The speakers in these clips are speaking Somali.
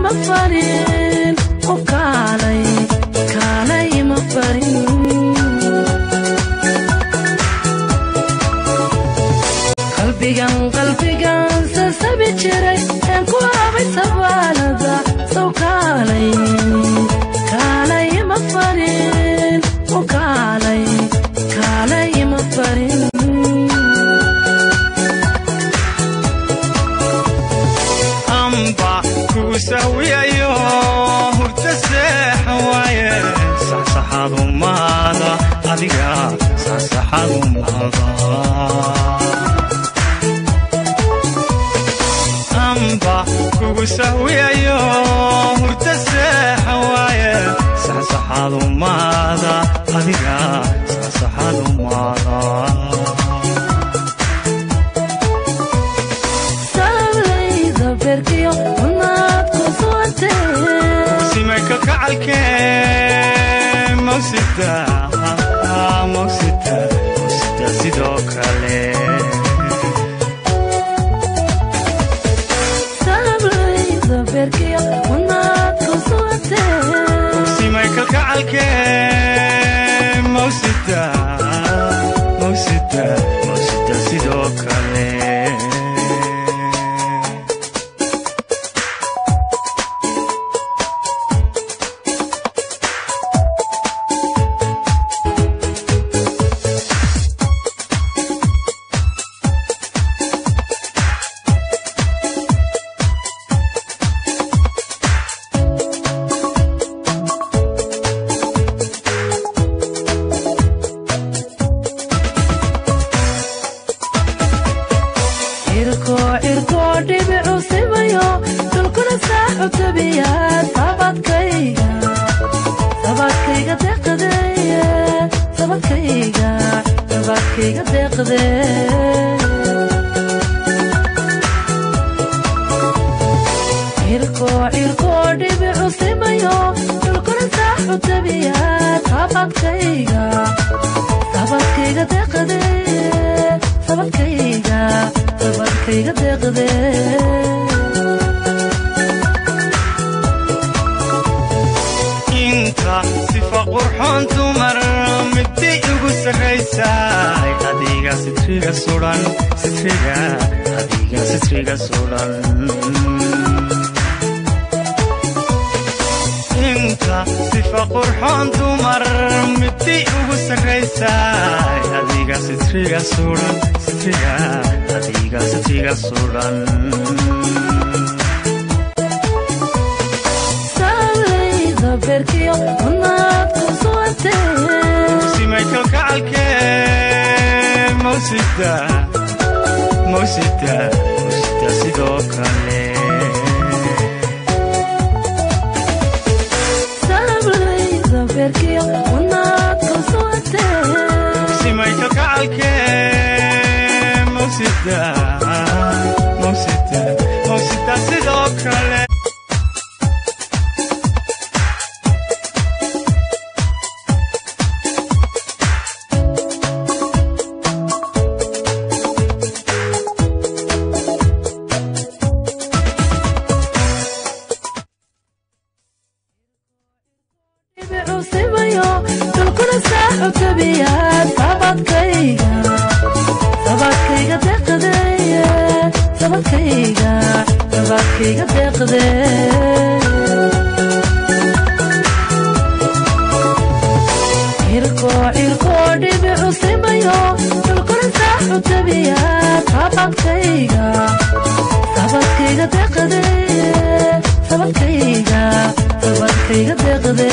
ima farin oo kaalay kaalay ima farin qalbigan qalbigan sasabi jiray een ku habay sabaalada sow kaalay kaalay ima farin oo kaalay kaalay ima farin amba kuu sahwiyayo hurta seexa waaye saxsaxaadu maada adiga saxsaxaadu maada amba kugu sahwiyayo hurta seexa waaye saxsaxaadu maada adiga saxsaxaadu maada salayda beerkiyo unaad ku suwantee simayka kacalkee mawsida mawsida mawsida sidoo kale salayda beerkiyo unaad ku suwantee simayka kacalkee mawsida mawsida mawsida sidoo kale cirko cirko dhibicu simayo dhulkuna saaxu tabiyaa sabadkayga sabadkayga deeqdeye sabadkayga sabadkayga deeqde cirko cirko dhibicu simayo dhulkuna saaxu tabiyaa sabadkayga sabadkayga deeqdeye sabadkayga sabadkayga deeqde inta sifa qurxoon dumar middi igu sarraysay adiga sitriga sudan sitriga adiga sitriga sudan inta sifa qurxoon dumar middi igu sarraysay adiga sitriga sudan sitriga adiga sitriga sudan salayda beerkiyo unaad ku suwantee simayka kacalkee mawsida mawsida mawsida sidoo kale salayda beerkiyo unaad ku suwantee simayka kacalkee mawsida mawsida mawsida sidoo kale dhibicu simayo dhulkuna saaxu tabiyaa sabadkayga sabadkayga deeqdeye sabadkayga sabadkayga deeqde cirko cirko dhibicu simayo dhulkuna saaxu tabiyaa sabadkayga sabadkayga deeqdeye sabadkayga sabadkayga deeqde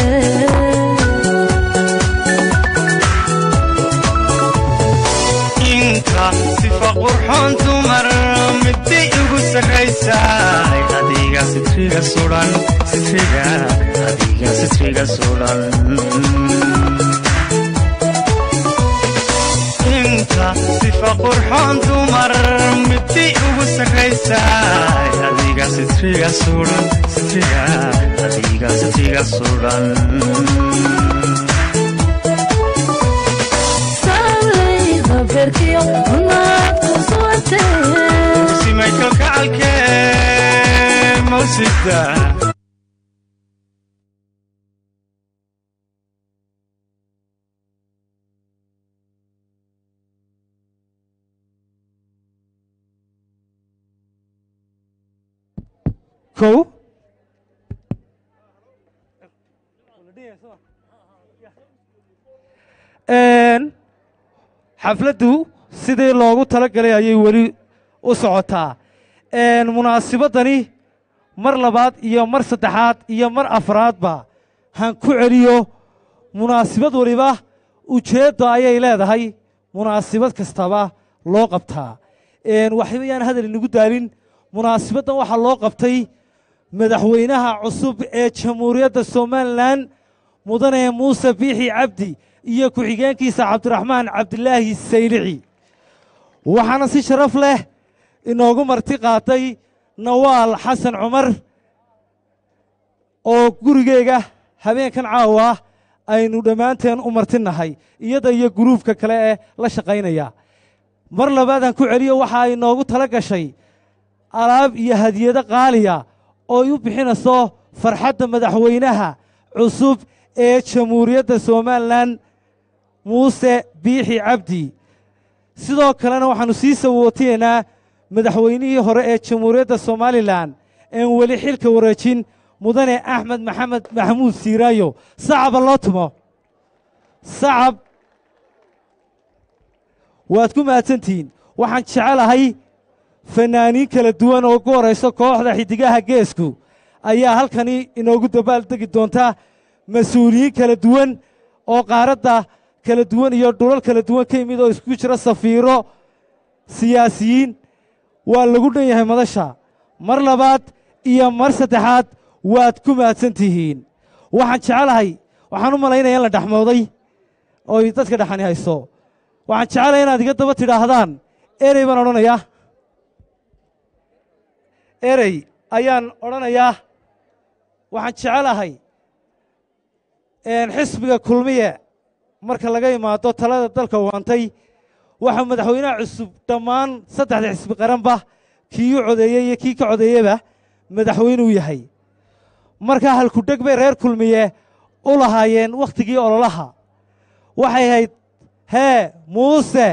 inta sifa qurxoon dumar middi igu sarraysay adiga sitriga sudan sitriga adiga sitriga sudan inta sifa qurxoon dumar middi igu sarraysay adiga sitriga sudan sitriga adiga sitriga sudan salayda beerkiyo unaad ku suwantee simayka kacalkee mawsida kow Een, xafladdu sidii loogu talagalay ayay weli u socotaa Een, munaasibadani mar labaad iyo mar saddexaad iyo mar afraadba han ku celiyo munaasibad waliba ujeedda ayay leedahay munaasibad kastaba loo qabtaa Een, waxba yaan hadal inagu daalin munaasibaddan waxaa loo qabtay madaxweynaha cusub ee jamhuuriyadda somalilan mudane muuse biixi cabdi iyo ku-xigeenkiisa cabdiraxmaan cabdilaahi saylici waxaana si sharaf leh inoogu marti qaatay nawaal xasan cumar oo gurigeyga habeenkan caawa aynu dhammaanteen u martinahay iyada iyo guruubka kale ee la shaqaynaya mar labaadaan ku celiyo waxa ay noogu tala gashay alaab iyo hadiyado qaaliya oo ay u bixinayso farxadda madaxweynaha cusub ee jamhuuriyadda somalilan muuse biixi cabdi sidoo kalena waxaannu sii sawootaynaa madaxweynihii hore ee jamhuuriyadda somalilan een weli xilka wareejin mudane axmed maxamed maxamuud siiraayo sacaba loo tumo sacab waad ku mahadsantihiin waxaan jecelahay fannaaniin kala duwan oo ugu horayso kooxda xiddigaha geesku ayaa halkani inoogu dabaaldegi doonta mas-uuliyiin kala duwan oo qaaradda kala duwan iyo dhulal kala duwan ka yimid oo isku jira safiiro siyaasiyiin waa lagu dhan yahay madasha mar labaad iyo mar saddexaad waad ku mahadsan tihiin waxaan jecelahay waxaan u malaynaya in la dhexmooday ooy dadka dhexani hayso waxaan jecelahay inaad iga daba tidhaahdaan erey baan odhanayaa erey ayaan odhanayaa waxaan jecelahay xisbiga kulmiye marka laga imaado talada dalka waantay waxaa madaxweynaha cusub dhammaan saddexda xisbi qaranba kii u codeeyey iyo kii ka codeeyeba madaxweynuu yahay markaa halkudheg bay reer kulmiye u lahaayeen wakhtigii ololaha waxay ahayd hee muuse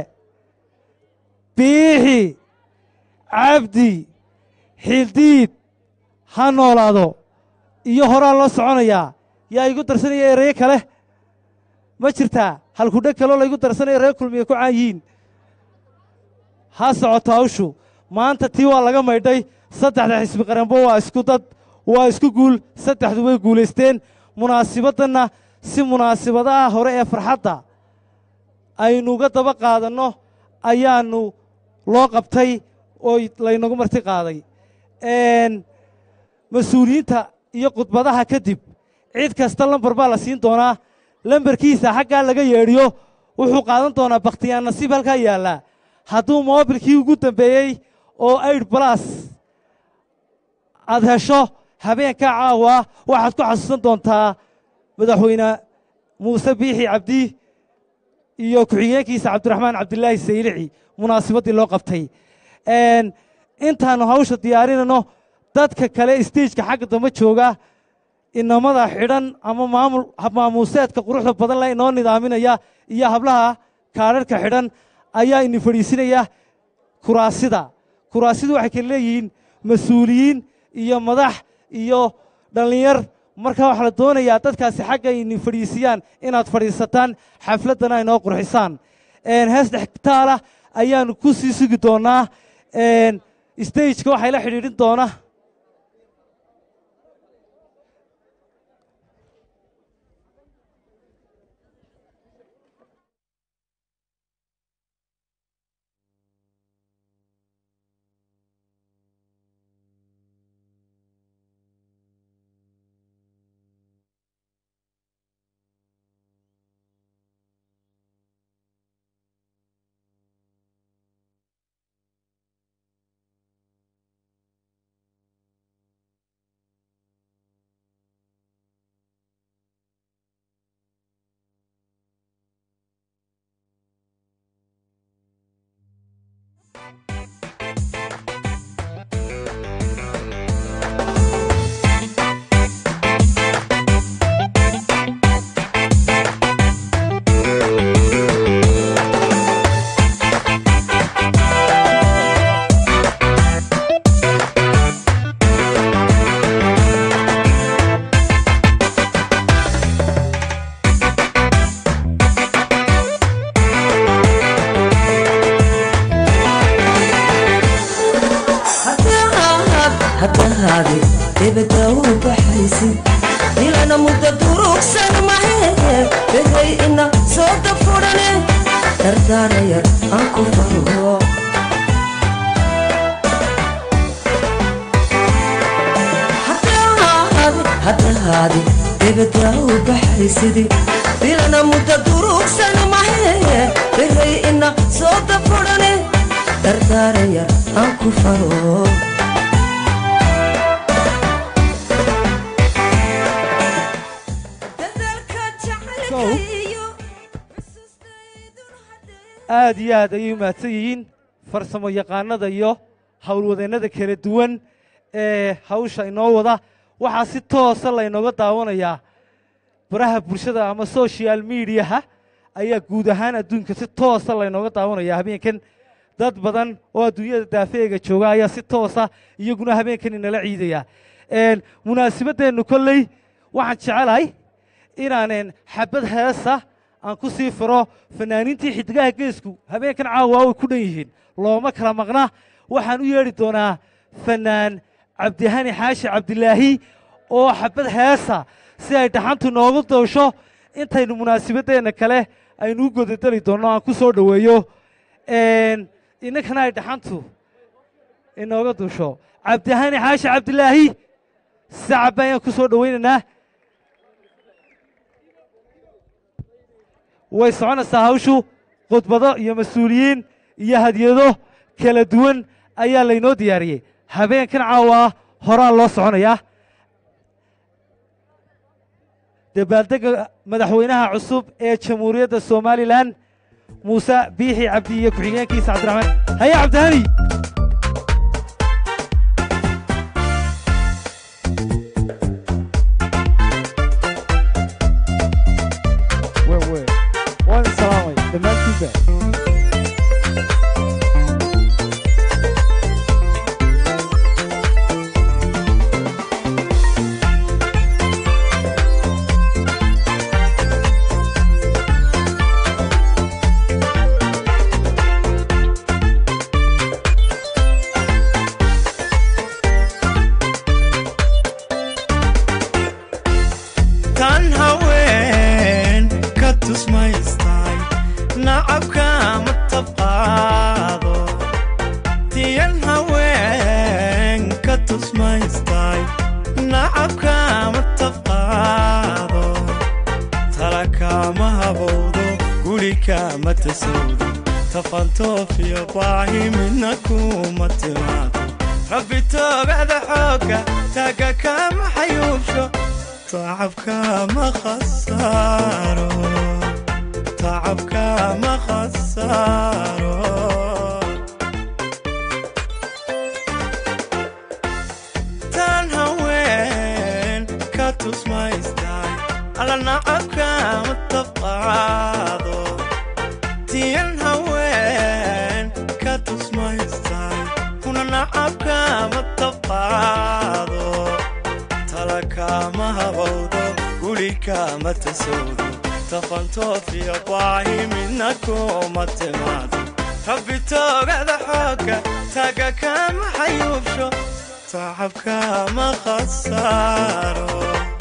biixi cabdi xildiid ha noolaado iyo horaa loo soconayaa yaa igu darsanaya ereye kale ma jirtaa halkudheg kaloo laygu darsanaya reer kulmiye ku caan yihiin ha socoto hawshu maanta tii waa laga maydhay saddexda xisbi qaranbo waa isku dad waa isku guul saddexdu way guulaysteen munaasibaddanna si munaasibadaha hore ee farxadda aynuga daba qaadanno ayaannu loo qabtay oo laynagu marti qaaday mas-uuliyiinta iyo khudbadaha kadib cid kasta lambar baa la siin doonaa lambarkiisa xaggaa laga yeedhiyo wuxuu qaadan doonaa bakhtiyaan nasiib halkaa yaallaa hadduu moobilkii ugu dambeeyey oo aid balas aad hesho habeenkaa caawa waxaad ku xasuusan doontaa madaxweyne muuse biixi cabdi iyo ku-xigeenkiisa cabdiraxmaan cabdilaahi saylici munaasibaddii loo qabtay intaannu hawsha diyaarinayno dadka kale stageka xagga dambe jooga inamada xidhan ama maamul maamuuseedka quruxda badan le inoo nidaaminaya iyo hablaha kaadharhka xidhan ayaa ini fadhiisinaya kuraasida kuraasidu waxay kale leeyihiin mas-uuliyiin iyo madax iyo dhallinyar markaa waxaa la doonayaa dadkaasi xagga ini fadhiisiyaan inaad fadhiisataan xafladdana inoo qurxisaan hees dhextaalah ayaannu ku sii sugi doonnaa stageka waxay la xidhiidhin doona u baxaysid ilana muddo durugsan mahe behay ina soo dafurane dardaarayar aan ku faro haddahaadi debadaa u baxaysidi ilana muddo durugsan mahe behay ina soo dafurane dardaarayar aan ku faro aad iyo aad ayay umahadsan yihiin farsamo yaqaanada iyo howlwadeennada kala duwan ee hawsha inoo wada waxaa si toosa laynooga daawanayaa baraha bulshada ama social mediaha ayaa guud ahaan adduunka si toosa laynooga daawanaya habeenkan dad badan oo adduunyada daafeega jooga ayaa si toosa iyaguna habeenkan inala ciidaya munaasabadeennu kolley waxaan jecelahay inaanen xabad heesa aan ku sii firo fanaaniintii xidigaha geesku habeenkan caawa way ku dhan yihiin looma kala maqna waxaan u yeedhi doonaa fanaan cabdihani xaashi cabdilaahi oo xabad heesa si ay dhaxantu noogu doosho intaynu munaasabadeenna kale aynu u godadeli doonno aan ku soo dhoweeyo inankana ay dhaxantu inooga duusho cabdihani xaashi cabdilaahi sacab ayaan ku soo dhowaynaynaa way soconaysaa hawshu khudbado iyo mas-uuliyiin iyo hadyado kala duwan ayaa laynoo diyaariyey habeenkan caawa horaa loo soconayaa dabaaldega madaxweynaha cusub ee jamhuuriyadda somalilan muuse biixi cabdi iyo ku-xigeenkiisa cabdiraxmaan haye cabdihani waan salaamay dhammaantiinba tan haween ka tusmaystay nacabka ma tabqaado tiyan haween ka tusmaystay nacabka ma tabqaado talakama habowdo gurika ma tasowdo tafantoofiyo baahi midna kuma timaado rabbi toogada xoogga taaga kama xayuubsho tacabka ma khasaaro tacabka ma khasaaro tan haween ka tusmaystay alla nacabka ma tabqaado tiyan haween ka tusmaystay kuna nacabka ma tabqaado talakama habowdo gurikama tasowdo tafantoofiyo baahi midna kuma timaado rabbi toogada xoogga taaga kama xayuubsho tacabka ma khasaaro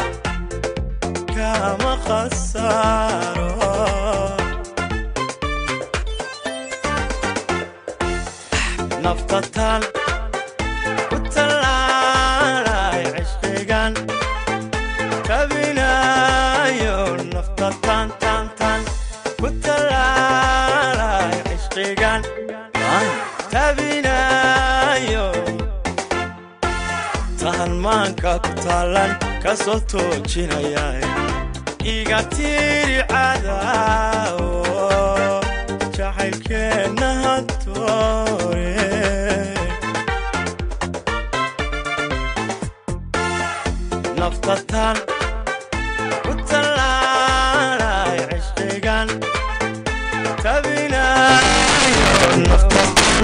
kama khasaaro naftatan ku tallaalay cishqigan tabinayo naftatan tan tan ku tallaalay cishqigan tabinayo tahan maanka ku taalan ka soo toojinaya iga tiri cadaawo jacaylkeenna hadoore naftatan ku tallaalay cishqigan tabinayo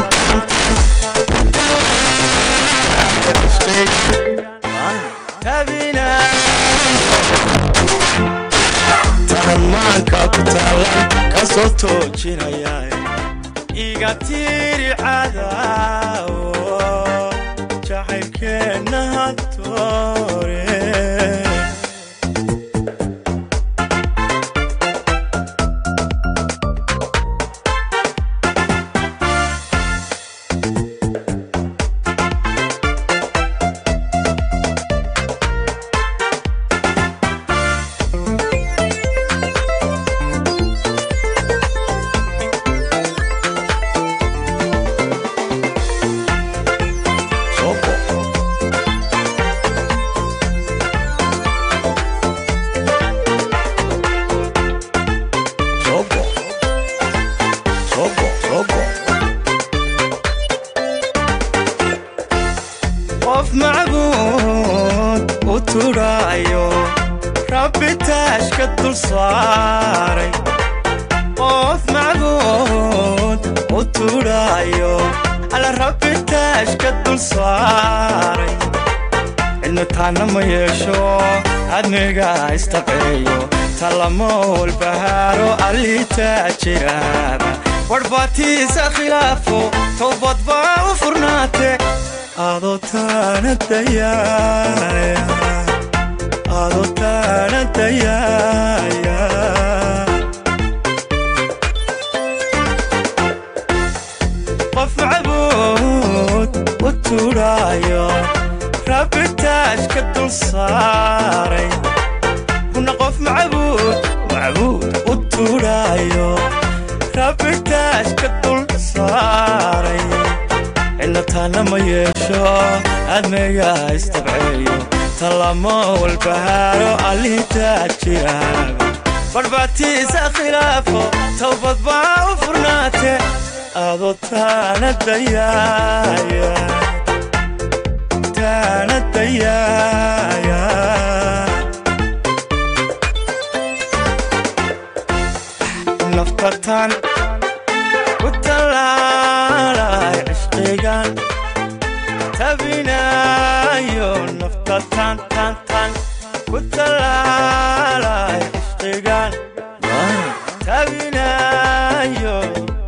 tahanmaanka ku taalan ka soo toojinaya iga tiri cadaawo jacaylkeenna hadoore tudhaayo rabbi taashka dul saaray qof macbuud u tudhaayo alla rabbi taashka dul saaray cidna taana ma yeesho adniga istabceeyo talamo walbahaaro alliitaa jiraaba warbaatiisa khilaafo towbad baa u furnaate adoo taana dayaaya adoo taana dayaaya qof macbuud u tudhaayo rabbi taashka dul saaray kuna qof macbuud macbuud u tudhaayo rabbi taashka dul saaray cidna taana ma yeesho admiga istabceeyo talamo walbahaaro alliitaa jiraaba barbaatiisa khilaafo towbad baa u furnaate adoo taana dayaaya taana dayaaya naftatan ku tallaalay cishqigan tabinayo naftatan tan tan ku tallaalay cishqigan tabinayo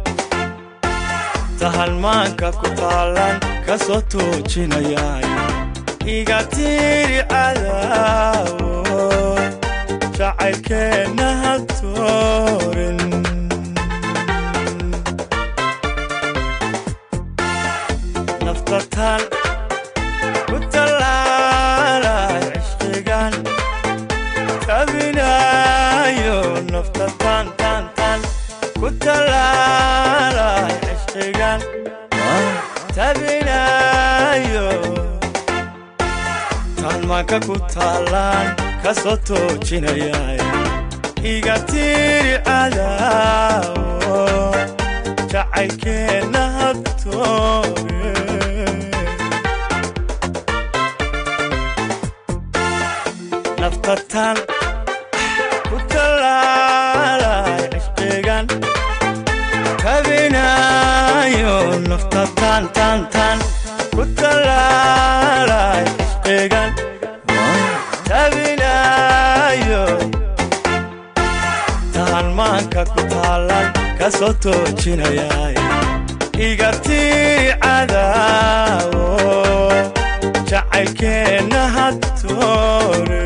tahalmaanka ku taalan ka soo tuujinayay iga tiiri cadaawo jacaylkeenna ha toorin naftatan ku tallaalay cishqigan tabinayo naftatan tan tan ku tallaalay cishqigan tabinayo taalmaanka ku taalaan ka soo toojinayay iga tiiri cadaawo jacaylkeenna ha toore naftatan ku tallaalay cishqigan kabinayo naftatan tan tan ku tallaalay cishqigan tabinayo taalmaanka ku taalan ka soo toojinayay iga tii cadaawo jacaylkeenna ha toore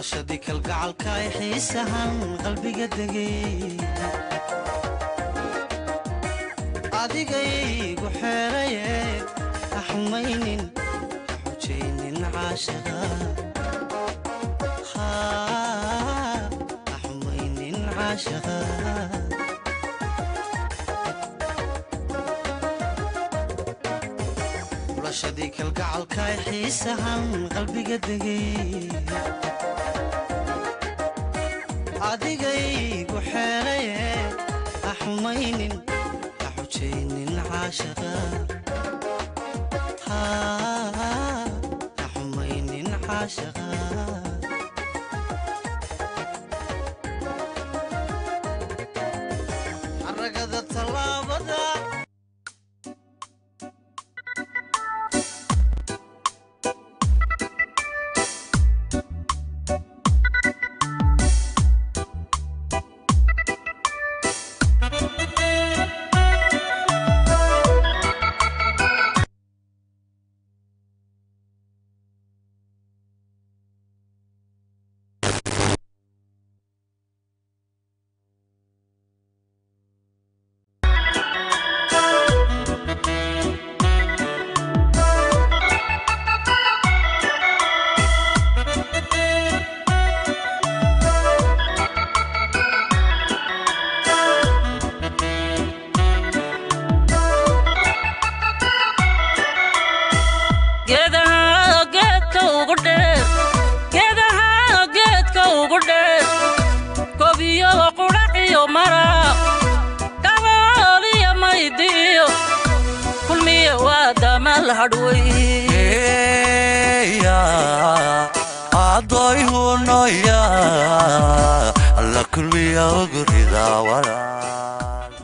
xulashadii kalgacalka ay xiisahan qalbiga degay adigaygu xeeraye ha xumaynin ha xujaynin caashaqa ha xumaynin caashaqa xulashadii kalgacalka ay xiisahan qalbiga degay adigaygu xeeraye ha xumaynin ha xujaynin caashaqa ha ha xumaynin caashaqa xaragada tallaabada geedaha geedka ugu dheer geedaha geedka ugu dheer gobiyo qudhaciyo maraq dhabooliyo maydiyo kulmiye waa damal hadhway adoy hunoya alla kulmiya ogurida walaal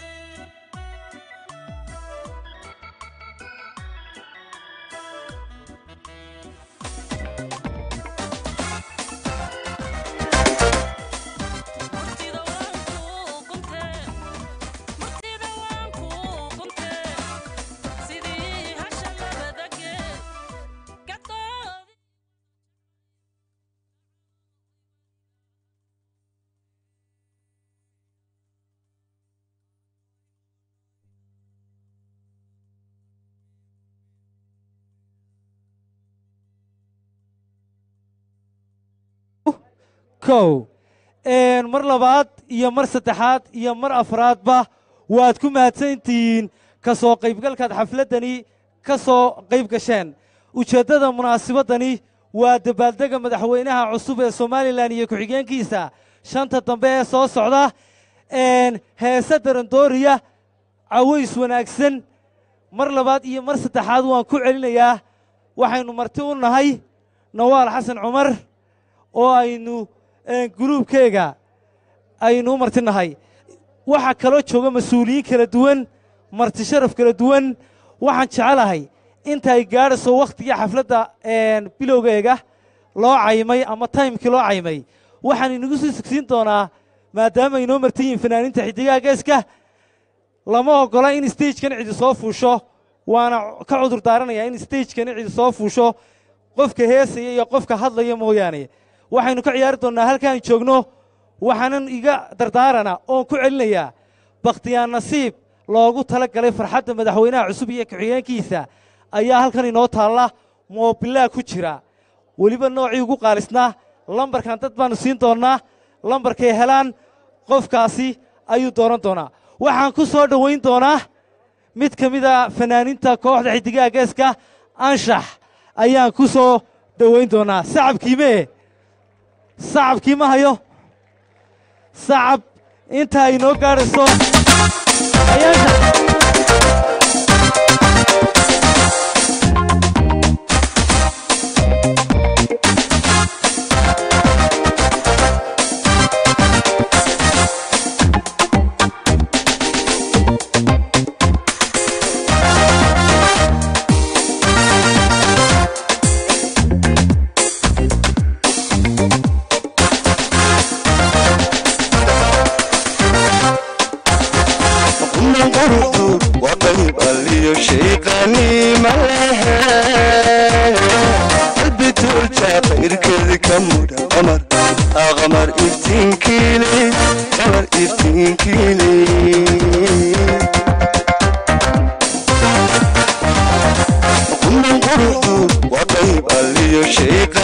murtida waan kuu guntee murtida waan kuu guntee sidii hasha labada geed gadoodi kow Een, mar labaad iyo mar saddexaad iyo mar afraadba waad ku mahadsantihiin ka soo qaybgalkaad xafladdani ka soo qayb gasheen ujeeddada munaasabadani waa dabaaldega madaxweynaha cusub ee somalilan iyo ku-xigeenkiisa shanta dambe ee soo socda Een, heese darandooriya caways wanaagsan mar labaad iyo mar saddexaad waan ku celinayaa waxaynu marti u nahay nawaal xasan cumar oo aynu een, guluubkeega aynu u marti nahay waxaa kaloo jooga mas-uuliyiin kala duwan marti sharaf kala duwan waxaan jecelahay intaay gaadhayso wakhtigii xafladda een, bilowgeega loo caymay ama taymkii loo caymay waxaan inagu sii sugsiin doonaa maadaama inoo martan yihiin fanaaniinta xiddigaha geeska lama ogola in stagekan cidi soo fuusho waana ka cudur daaranayaa in stagekan cidi soo fuusho qofka heesaya iyo qofka hadlaya mooyaane waxaynu ka ciyaari doonnaa halkaan joogno waxaanan iga dardaarana oon ku celinayaa bakhtiyaan nasiib loogu tala galay farxadda madaxweynaha cusub iyo ku-xigeenkiisa ayaa halkan inoo taalla moobilaa ku jira weliba noocii ugu qaalisnaa lambarkan dad baannu siin doonnaa lambarkay helaan qofkaasi ayuu dooran doonaa waxaan ku soo dhowayn doonaa mid ka mida fanaaniinta kooxda xiddigaha geeska anshax ayaan ku soo dhowayn doonaa sacabkiimee sacabkii ma hayo sacab inta ay noo gaadhayso ayaasha Unang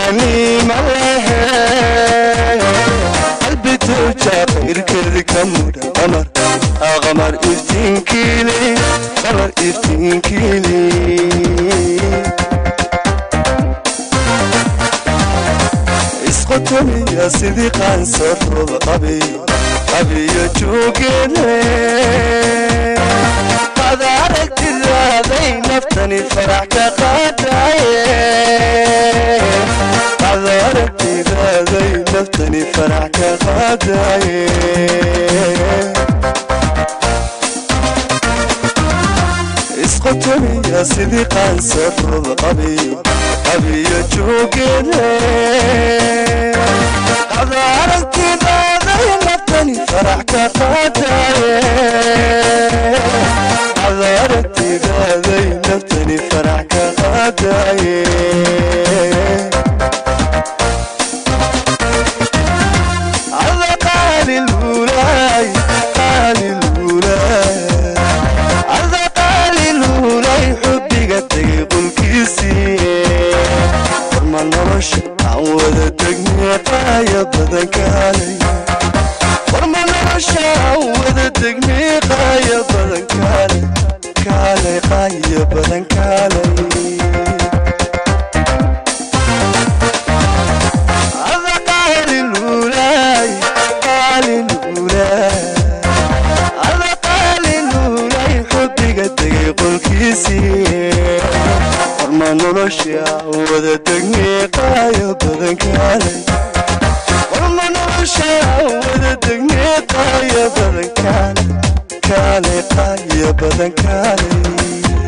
qaniima lehe qalbi tuuja qayrkeedi ka mudha qamar aa qamar iftiinkiili qamar iftiinkiili isqotomiya sidii qaansarooda qabiyo qabiyo joogeene qad aragtidaaday naftani farax ka qaadaye qad aragtidaaday naftani farax ka qaadaye isqotomiya sidii qaansarooda qabiyo qabiyo joogeene qad aragtidaaday naftani farax ka qaadaye qad aragtidaaday naftani farax ka qaadaye على قال الولاي قال الولاي على قال الولاي حبي قتي قل كيسي فرما نرش عود تقني قايا بدن كالي فرما نرش عود تقني قايا بدن كالي كالي قايا بدن كالي هذا قال الولاي قال الولاي هذا قال الولاي حبي قد يقول كيسي فرما نرشا وذا تقنيقا يبدن كالي فرما نرشا وذا تقنيقا يبدن كالي كالي قايا بدن كالي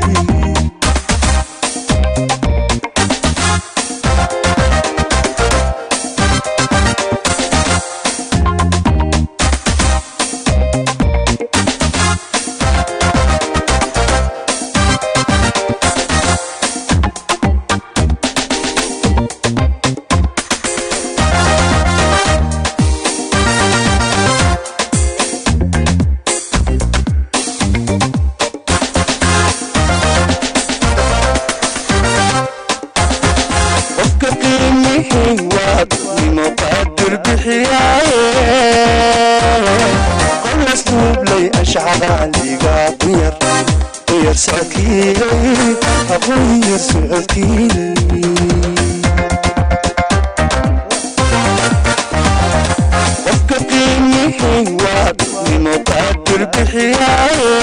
qofka qiimihii waa nimo qaadir bixiyaaye qolas nuublay ashcaqaaliga quyar quyar socodkiilay haquyar socodkiilay qofka qiimihii waa nimo qaadir bixiyaaye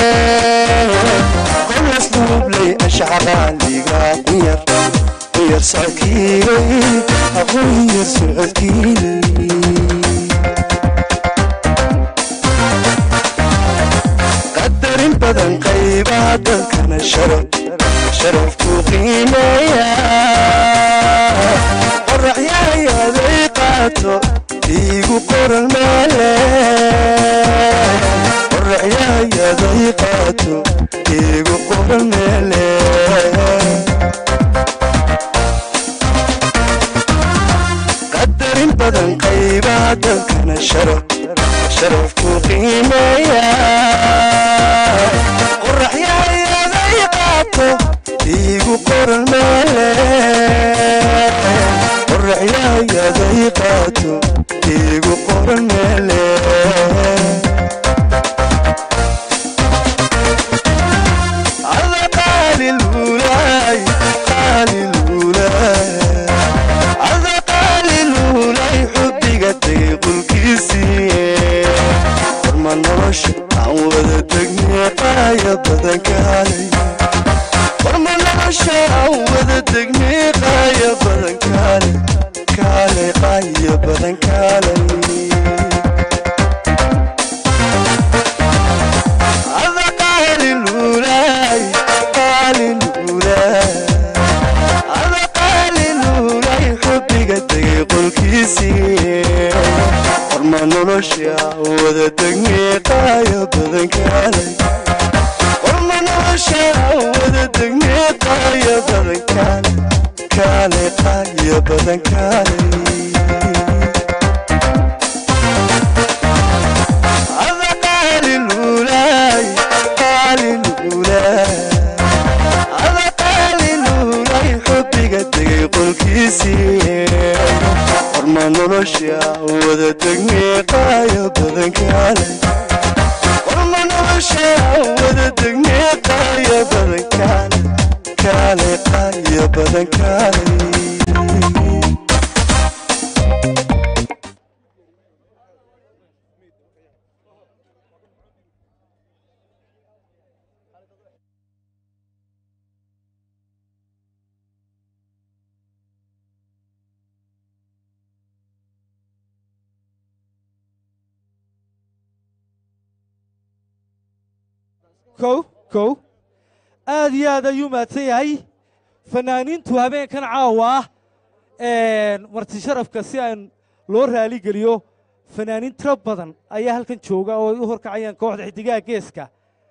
qolas nuublay ashcaqaaliga quyar quyar socodkiilay haquyar socodkiilay qadarin badan qaybaha dalkana sharaf sharafku qiimeeya qoraxyahayaday qaato iigu qoran meele qoraxyahayaday qaato iigu qoran meele qadarin badan qaybaha dalkana sharaf sharafku qiimeeya qoraxyahayaday qaato iigu qoran meele qoraxyahayaday qaato iigu qoran meele على قال الولاي قال الولاي على قال الولاي حبي قد يقول كيسي فرما نرش عود تقني قايا بدن كالي فرما نرش عود تقني قايا بدن كالي كالي قايا بدن كالي هذا قال الولاي قال الولاي هذا قال الولاي حبي قد يقول كيسي فرما نرشا وذا تقنيقا يا بدن كالي فرما نرشا وذا تقنيقا يا بدن كالي كالي قايا بدن كالي هذا قال الولاي قال الولاي هذا قال الولاي حبي قد يقول كيسي nolosha wada degnee qaaya badan kaale warma nolosha wada degnee qaaya badan kaale kaale qaaya badan kaale kow kow aad iyo aad ayuu mahadsan yahay fanaaniintu habeenkan caawa ah marti sharafka si aan loo raaligeliyo fanaaniin tiro badan ayaa halkan jooga oo ay u horkacayaan kooxda xidigaha geeska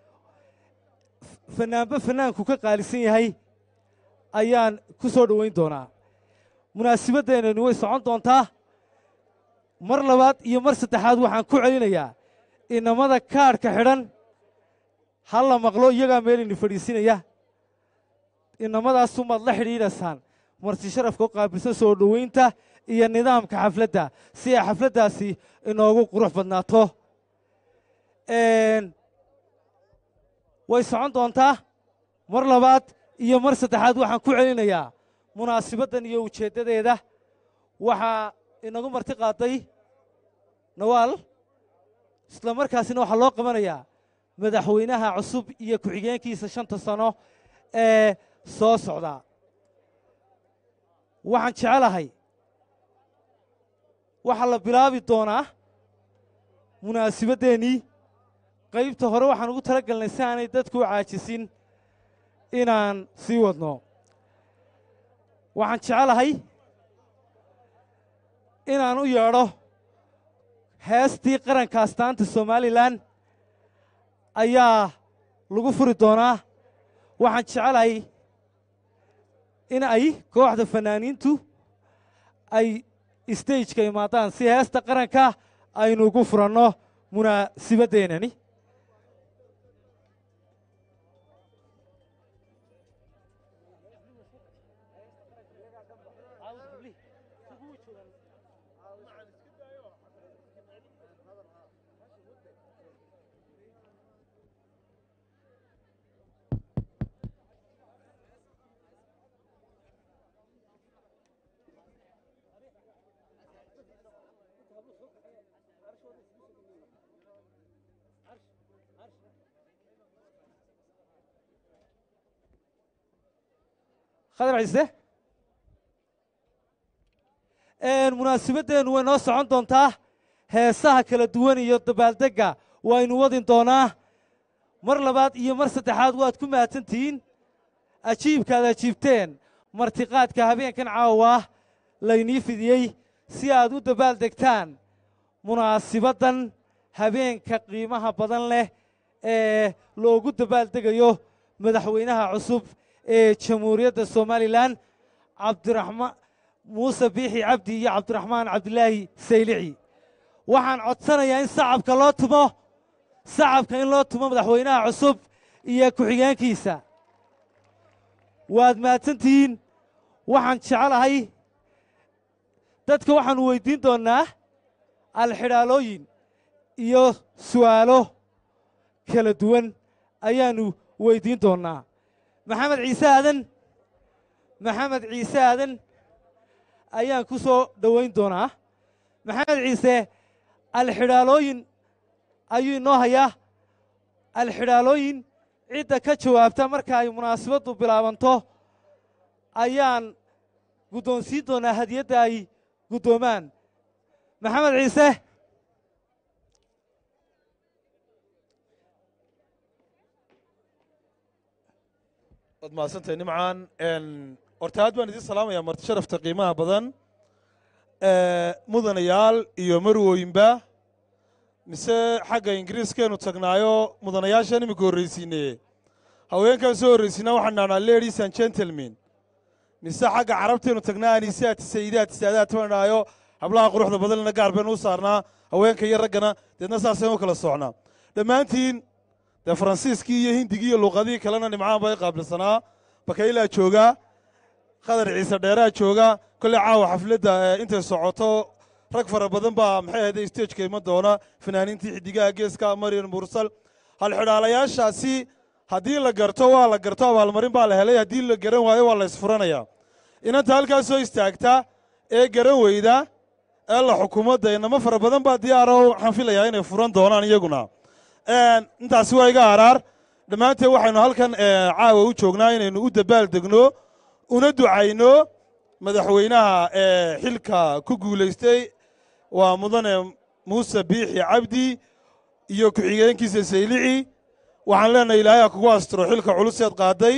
fanaanba fanaanku ka qaalisan yahay ayaan ku soo dhoweyn doonaa munaasabaddeennani way socon doontaa mar labaad iyo mar saddexaad waxaan ku celinayaa inamada kaadhka xidhan ha la maqlo iyagaa meelini fadhiisinaya inamadaasumaad la xidhiidhaysaan marti sharafka u qaabilsan soo dhoweynta iyo nidaamka xafladda si ay xafladdaasi inoogu qurux badnaato way socon doontaa mar labaad iyo mar saddexaad waxaan ku celinayaa munaasibaddan iyo ujeeddadeeda waxaa inagu marti qaaday nawaal isla markaasina waxaa loo qabanayaa madaxweynaha cusub iyo ku-xigeenkiisa shanta sano ee soo socda waxaan jecelahay waxaa la bilaabi doonaa munaasibaddeenii qaybta hore waxaan ugu tala galnay si aanay dadku u caajisin inaan sii wadno waxaan jecelahay inaan u yeedho heestii qaranka astaanta somalilan ayaa lagu furi doonaa waxaan jecelahay in ay kooxda fanaaniintu ay stageka imaadaan si heesta qaranka aynu ugu furanno munaasibaddeenani khadar ciise munaasabaddeenu way noo socon doontaa heesaha kala duwan iyo dabaaldegga waynu wadin doonaa mar labaad iyo mar saddexaad waad ku mahadsantihiin ajiibkaad ajiibteen martiqaadka habeenkan caawa laynii fidiyey si aad u dabaaldegtaan munaasibaddan habeenka qiimaha badan leh ee loogu dabaaldegayo madaxweynaha cusub ee jamhuuriyadda somalilan cabdiraxmaan muuse biixi cabdi iyo cabdiraxmaan cabdilaahi saylici waxaan codsanayaa in sacabka loo tumo sacabka in loo tumo madaxweynaha cusub iyo ku-xigeenkiisa waad mahadsantihiin waxaan jecelahay dadka waxaannu weyddiin doonnaa alxidhaalooyin iyo su'aalo kala duwan ayaannu weyddiin doonnaa maxamed ciise aadan maxamed ciise aadan ayaan ku soo dhowayn doonaa maxamed ciise alxidhaalooyin ayuu inoo hayaa alxidhaalooyin cidda ka jawaabta marka ay munaasabaddu bilaabanto ayaan guddoonsiin doonaa hadiyadda ay guddoomaan maxamed ciise waad mahadsantahay nimcaan horta aad baan idiin salaamayaa marti sharafta qiimaha badan mudanayaal iyo marwooyinba mise xagga ingiriiskeenu tagnaayo mudanayaashaan iminka horraysiine haweenkaan soo horraysiina waxaan dhahnaa ladies and gentlemen mise xagga carabteenu tagnaa anisaati sayidaati saadaati baan dhahayo hablaha quruxda badanna gaar baynu u saarnaa haweenka iyo raggana deedna saasaynu u kala socnaa dhammaantiin dee faransiiskii iyo hindigii iyo luuqadihii kalena nimcaan baa i qaabilsanaa bakaylaa joogaa qadar ciise dheeraa jooga kolley caawa xafladda intay socoto rag fara badan baa maxay ahayde stageka iman doona fanaaniintii xidigaha geeska maryan mursal halxidhaalayaashaasi haddii la garto waa la garto abaalmarin baa la helay haddii la garan waayo waa la isfuranaya inanta halkaas soo istaagta ee garan weyda ee la xukuumadda inamo fara badan baa diyaaro waxaan filayaa inay furan doonaan iyaguna Een, intaasi waa iga haraar dhammaanteen waxaynu halkan ee, caawa u joognaa inaynu u dabaal degno una ducayno madaxweynaha ee xilka ku guulaystay waa mudane muuse biixi cabdi iyo ku-xigeenkiisa saylici waxaan leenahay ilaahay ha kugu astiro xilka culuseed qaaday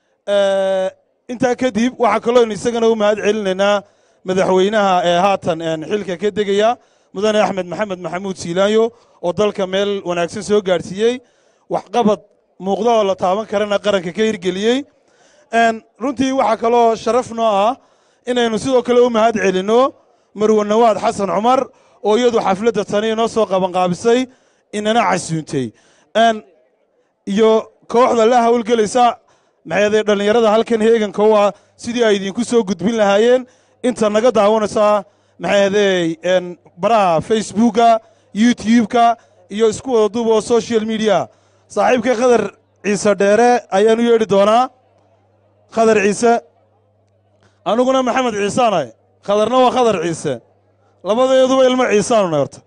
Ee, intaa kadib waxaa kalooynu isagana u mahad celinaynaa madaxweynaha ee haatan een, xilka ka degaya mudane axmed maxamed maxamuud siilaanyo oo dalka meel wanaagsan soo gaadhsiiyey waxqabad muuqda oo la taaban karana qaranka ka hirgeliyey Een, runtii waxaa kaloo sharaf noo ah inaynu sidoo kale u mahad celinno marwe nawaad xasan cumar oo iyadu xafladda tani inoo soo qabanqaabisay inana casuuntay Een, iyo kooxda la hawlgelaysa maxayade dhallinyarada halkan heeganka u ah sidii ay idinku soo gudbin lahaayeen inta naga daawanaysaa maxayade baraha facebooka youtube-ka iyo isku wada duub oo social media saaxiibka khadar ciise dheere ayaan u yeedhi doonaa khadar ciise aniguna maxamed ciisaanay khadarna waa khadar ciise labadeeduba ilmo ciisaanunay horta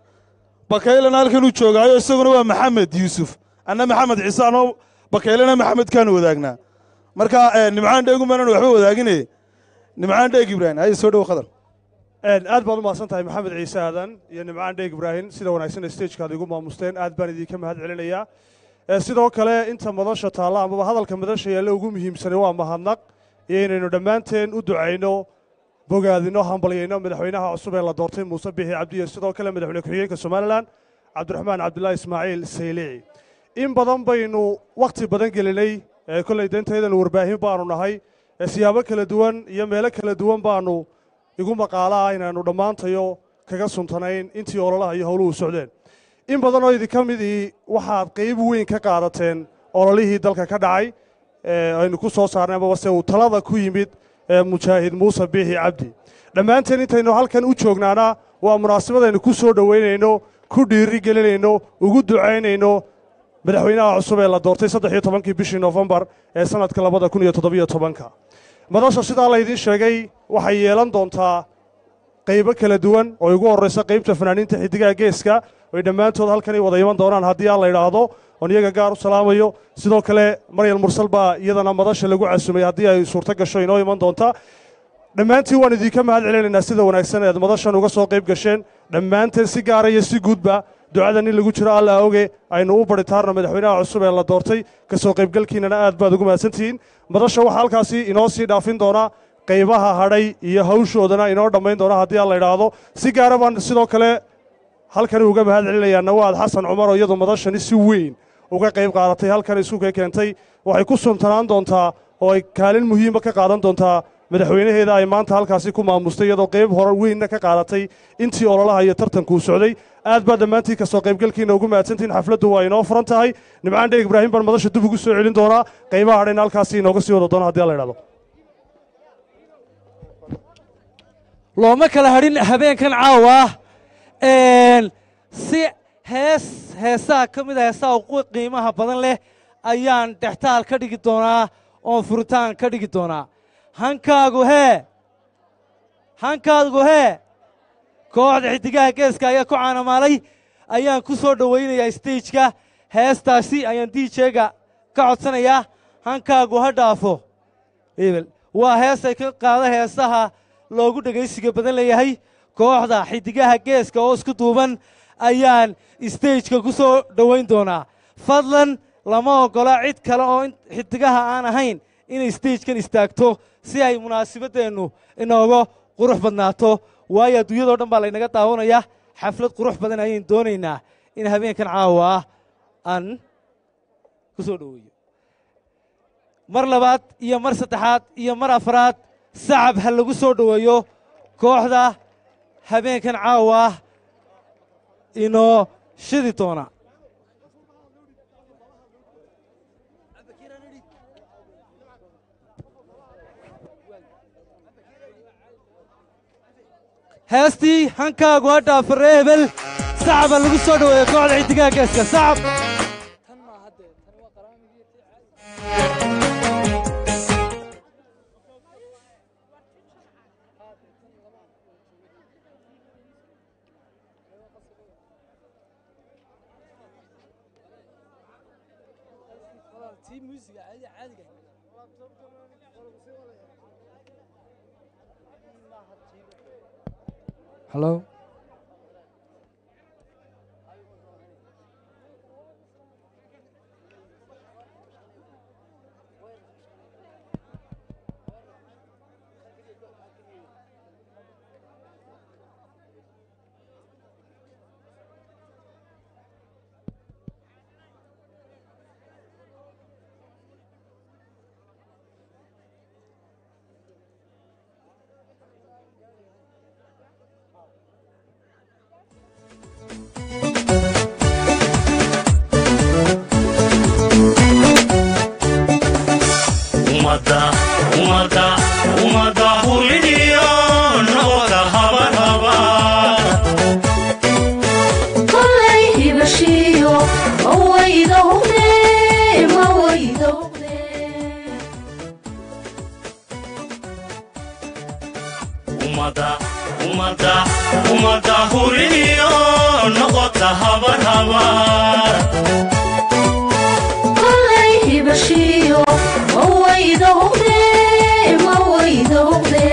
bakaylana halkan uu joogaayo isaguna waa maxamed yuusuf anna maxamed ciisaanoo bakaylana maxamedkaanu wadaagnaa marka eh, nimcaan dheegu maanan waxba wadaagine nimcaan dheeg ibraahim haye soo dhow khadar aad baad u mahadsan tahay maxamed ciise aadan iyo nimcaan dheeg ibraahim sida wanaagsan stagekaad igu maamusteen aad baan idinka mahad celinayaa Eh, sidoo kale inta madasha taalla amaba hadalka madasha yaalla ugu muhiimsanay waa mahadnaq iyo inaynu dhammaanteen u ducayno bogaadino hambalyayno madaxweynaha cusub ee la doortay muuse bixi cabdi iyo sidoo kale madaxweyne ku-xigeenka somalilan cabdiraxmaan cabdulaahi ismaaciil saylici in badan baynu wakhti badan gelinay ee kollay dantaydan warbaahin baanu nahay ee siyaabo kala duwan iyo meelo kala duwan baanu igu maqaala ah inaannu dhammaantayo kaga suntanayn intii ololaha iyo howluhu socdeen in badan oo idinka midii waxaad qayb weyn ka qaadateen ololihii dalka ka dhacay ee aynu ku soo saarnay amaba se uu talada ku yimid ee mujaahid muuse biixi cabdi dhammaanteen intaynu halkan u joognaana waa munaasabad aynu ku soo dhoweynayno ku dhiiri gelinayno ugu ducaynayno madaxweynaha cusub ee la doortay saddex iyo tobankii bishii noofembar ee sannadka labada kun iyo toddobiyo tobanka madasha sidaa laydiin sheegay waxay yeelan doontaa qaybo kala duwan oo igu horraysa qaybta fanaaniinta xiddigaha geeska oy dhammaantood halkanay wada iman doonaan haddii aan la idhaahdo oon iyaga gaar u salaamayo sidoo kale maryal mursal baa iyadana madasha lagu casumay haddii ay suurto gasho inoo iman doonta dhammaantiin waan idinka mahad celinaynaa sida wanaagsan eed madashan uga soo qayb gasheen dhammaanteen si gaara iyo si guudba ducada nin lagu jiro alla oge aynu u baritaarno madaxweynaha cusub ee la doortay ka soo qaybgalkiinana aad baad ugu mahadsantihiin madasha waxaa halkaasi inoo sii dhaafin doonaa qaybaha hadhay iyo hawshoodana inoo dhammayn doona haddii aan la idhaahdo si gaara baan sidoo kale halkani uga mahad celinayaa nawaad xasan cumar oo iyadu madashani si weyn uga qayb qaadatay halkan isuka keentay waxay ku suntanaan doontaa oo ay kaalin muhiima ka qaadan doontaa madaxweynaheeda ay maanta halkaasi ku maamustay iyadoo qayb hore weynna ka qaadatay intii ololaha iyo tartankuu socday aad baa dhammaantiin ka soo qaybgalkiina ugu mahadsantihiin xafladdu waa inoo furan tahay nimcaan dheeg ibraahim baan madasha dib ugu soo celin doonaa qaybaha hadhayna halkaasi inooga sii wada doona haddii aan la idhahdo looma kala hadhin habeenkan caawa Een, si hees heesaha ka mid a heesaha ugu qiimaha badan leh ayaan dhextaal ka dhigi doonaa oon furitaan ka dhigi doonaa hankaagu hee hankaagu hee kooxda xiddigaha geeska ayaa ku caanamaalay ayaan ku soo dhowaynayaa stageka heestaasi ayaan djga ka codsanayaa hankaagu ha dhaafo hebel waa hees ay ka qaada heesaha loogu dhegaysiga badan leeyahay kooxda xiddigaha geeska oo isku duuban ayaan stageka ku soo dhowayn doonaa fadlan lama oggola cid kale oo in- xiddigaha aan ahayn inay stagekan istaagto si ay munaasibaddeennu inooga qurux badnaato waayo adduunyadoo dhan baa laynaga daawanaya xaflad qurux badan ayaynu doonaynaa in habeenkan caawa ah aan ku soo dhoweeyo mar labaad iyo mar saddexaad iyo mar afraad sacab ha lagu soo dhoweeyo kooxda habeenkan caawa ah inoo shidi doona heestii hankaagu ha dhaafare hebel sacaba lagu soo dhoweeyo kooxda xidigaha geeska sacab Hello? ummadda ummadda ummadda hulidiyo nabada habarhaba kolay hibashiyo mawayda huqde mawayda huqde ummadda ummadda ummadda hulidiyo noqota habarhabar kolay hibashiyo mawayda huqde mawayda huqde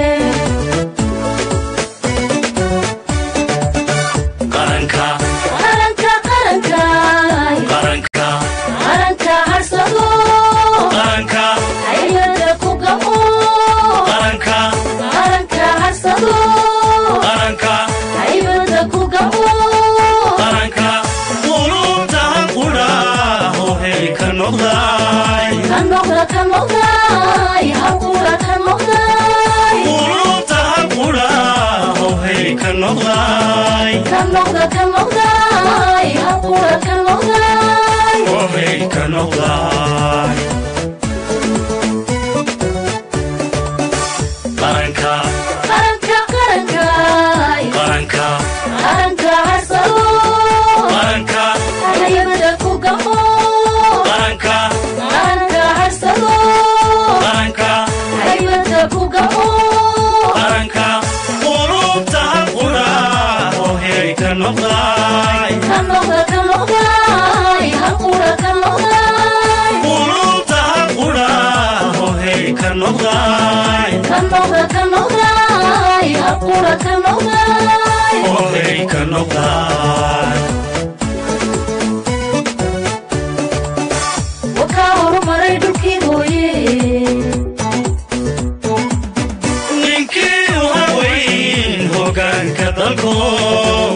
qaranka qaranka qaranka qaranka qaranka harsado qaranka haybada ku gamo qaranka qaranka harsado qaranka haybada ku gamo qaranka qulubtahan qudha hohey ka noqday ka noqda ka noqday halqura ka noqday qulubtahan qudha hohey ka noqday ka noqda ka noqday halqura ka noqday hohey ka noqday qaranka qaranka qaranka qaranka qaranka harsado qaranka haybada ku gamo qaranka qaranka harsado qaranka haybada ku gamo qaranka qulubtahan qudha hohey ka noqday ka noqda ka noqday halqura ka noqday qulubtahan qudha hohey ka noqday ka noqda ka noqday halqura ka noqday hohey ka noqday wakaa horumaray dhulkii hooye ninkii u haweyn hogaanka dalkow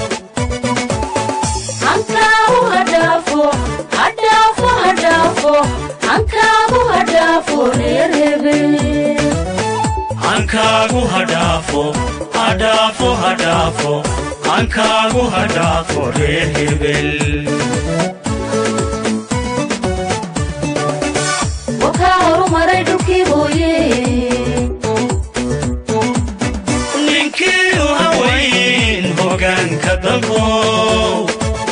hankaagu hadhaafo hadhaafo hadhaafo hankaagu hadhaafo reer hebel hankaagu hadhaafo hadhaafo hadhaafo hankaagu hadhaafo reer hebel wakaa horumaray dhulkii hooye ninkii u haweyn hogaanka dalkow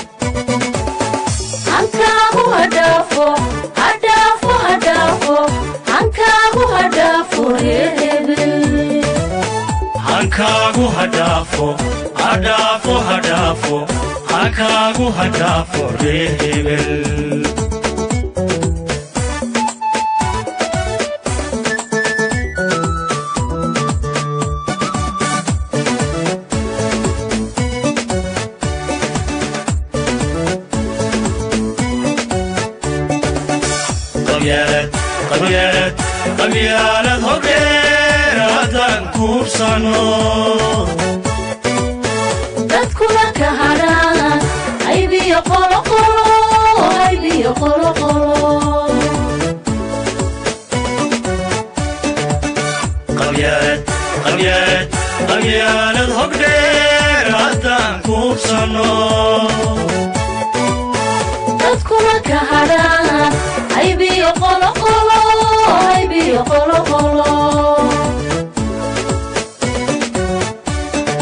hankaagu hadhaafo hadhaafo hadhaafo hankaagu hadhaafo reer hebel hankaagu hadhaafo hadhaafo hadhaafo hankaagu hadhaafo reer hebel qabyaalad qabyaalad qabyaalad hodheer haddaan kuubsano dadkuna ka hadhaan aybiyo qoloqolo aybiyo qoloqolo qabyaalad qabyaalad qabyaalad hodheer haddaan kuubsano dadkuna ka hadhaan aybiyo qoloqolo aybiyo qoloqolo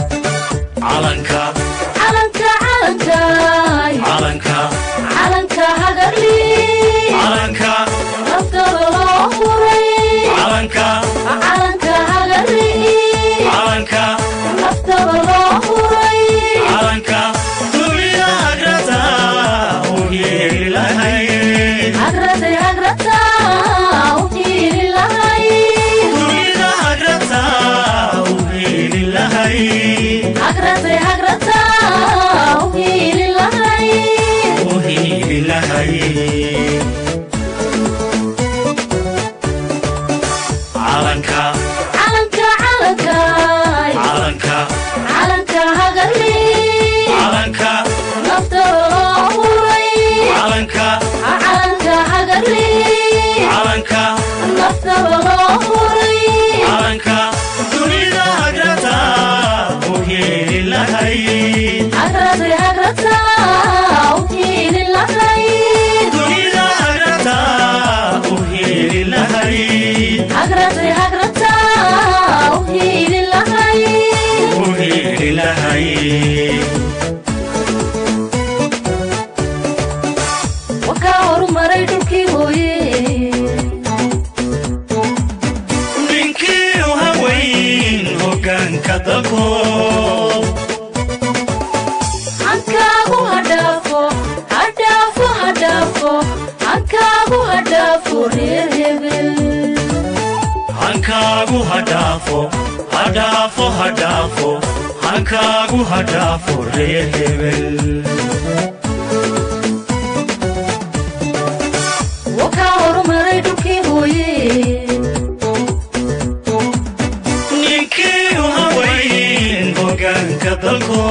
hadaba loo huray calanka dunida hagrata u heli lahayd hagrate hagrata u hiili lahayd dunida hagrata u heli lahayd hagrate hagrata u hiili lahayd u heli lahayd wakaa horumaray dhulkii hooye ninkii u haweyn hoggaanka dalko hankaagu hadhaafo hadhaafo hadhaafo hankaagu hadhaafo reer hebel hankaagu hadhaafo hadhaafo hadhaafo hankaagu hadhaafo reer hebel wakaa horumaray dhulkii hooye ninkii u haweyn hoggaanka dalko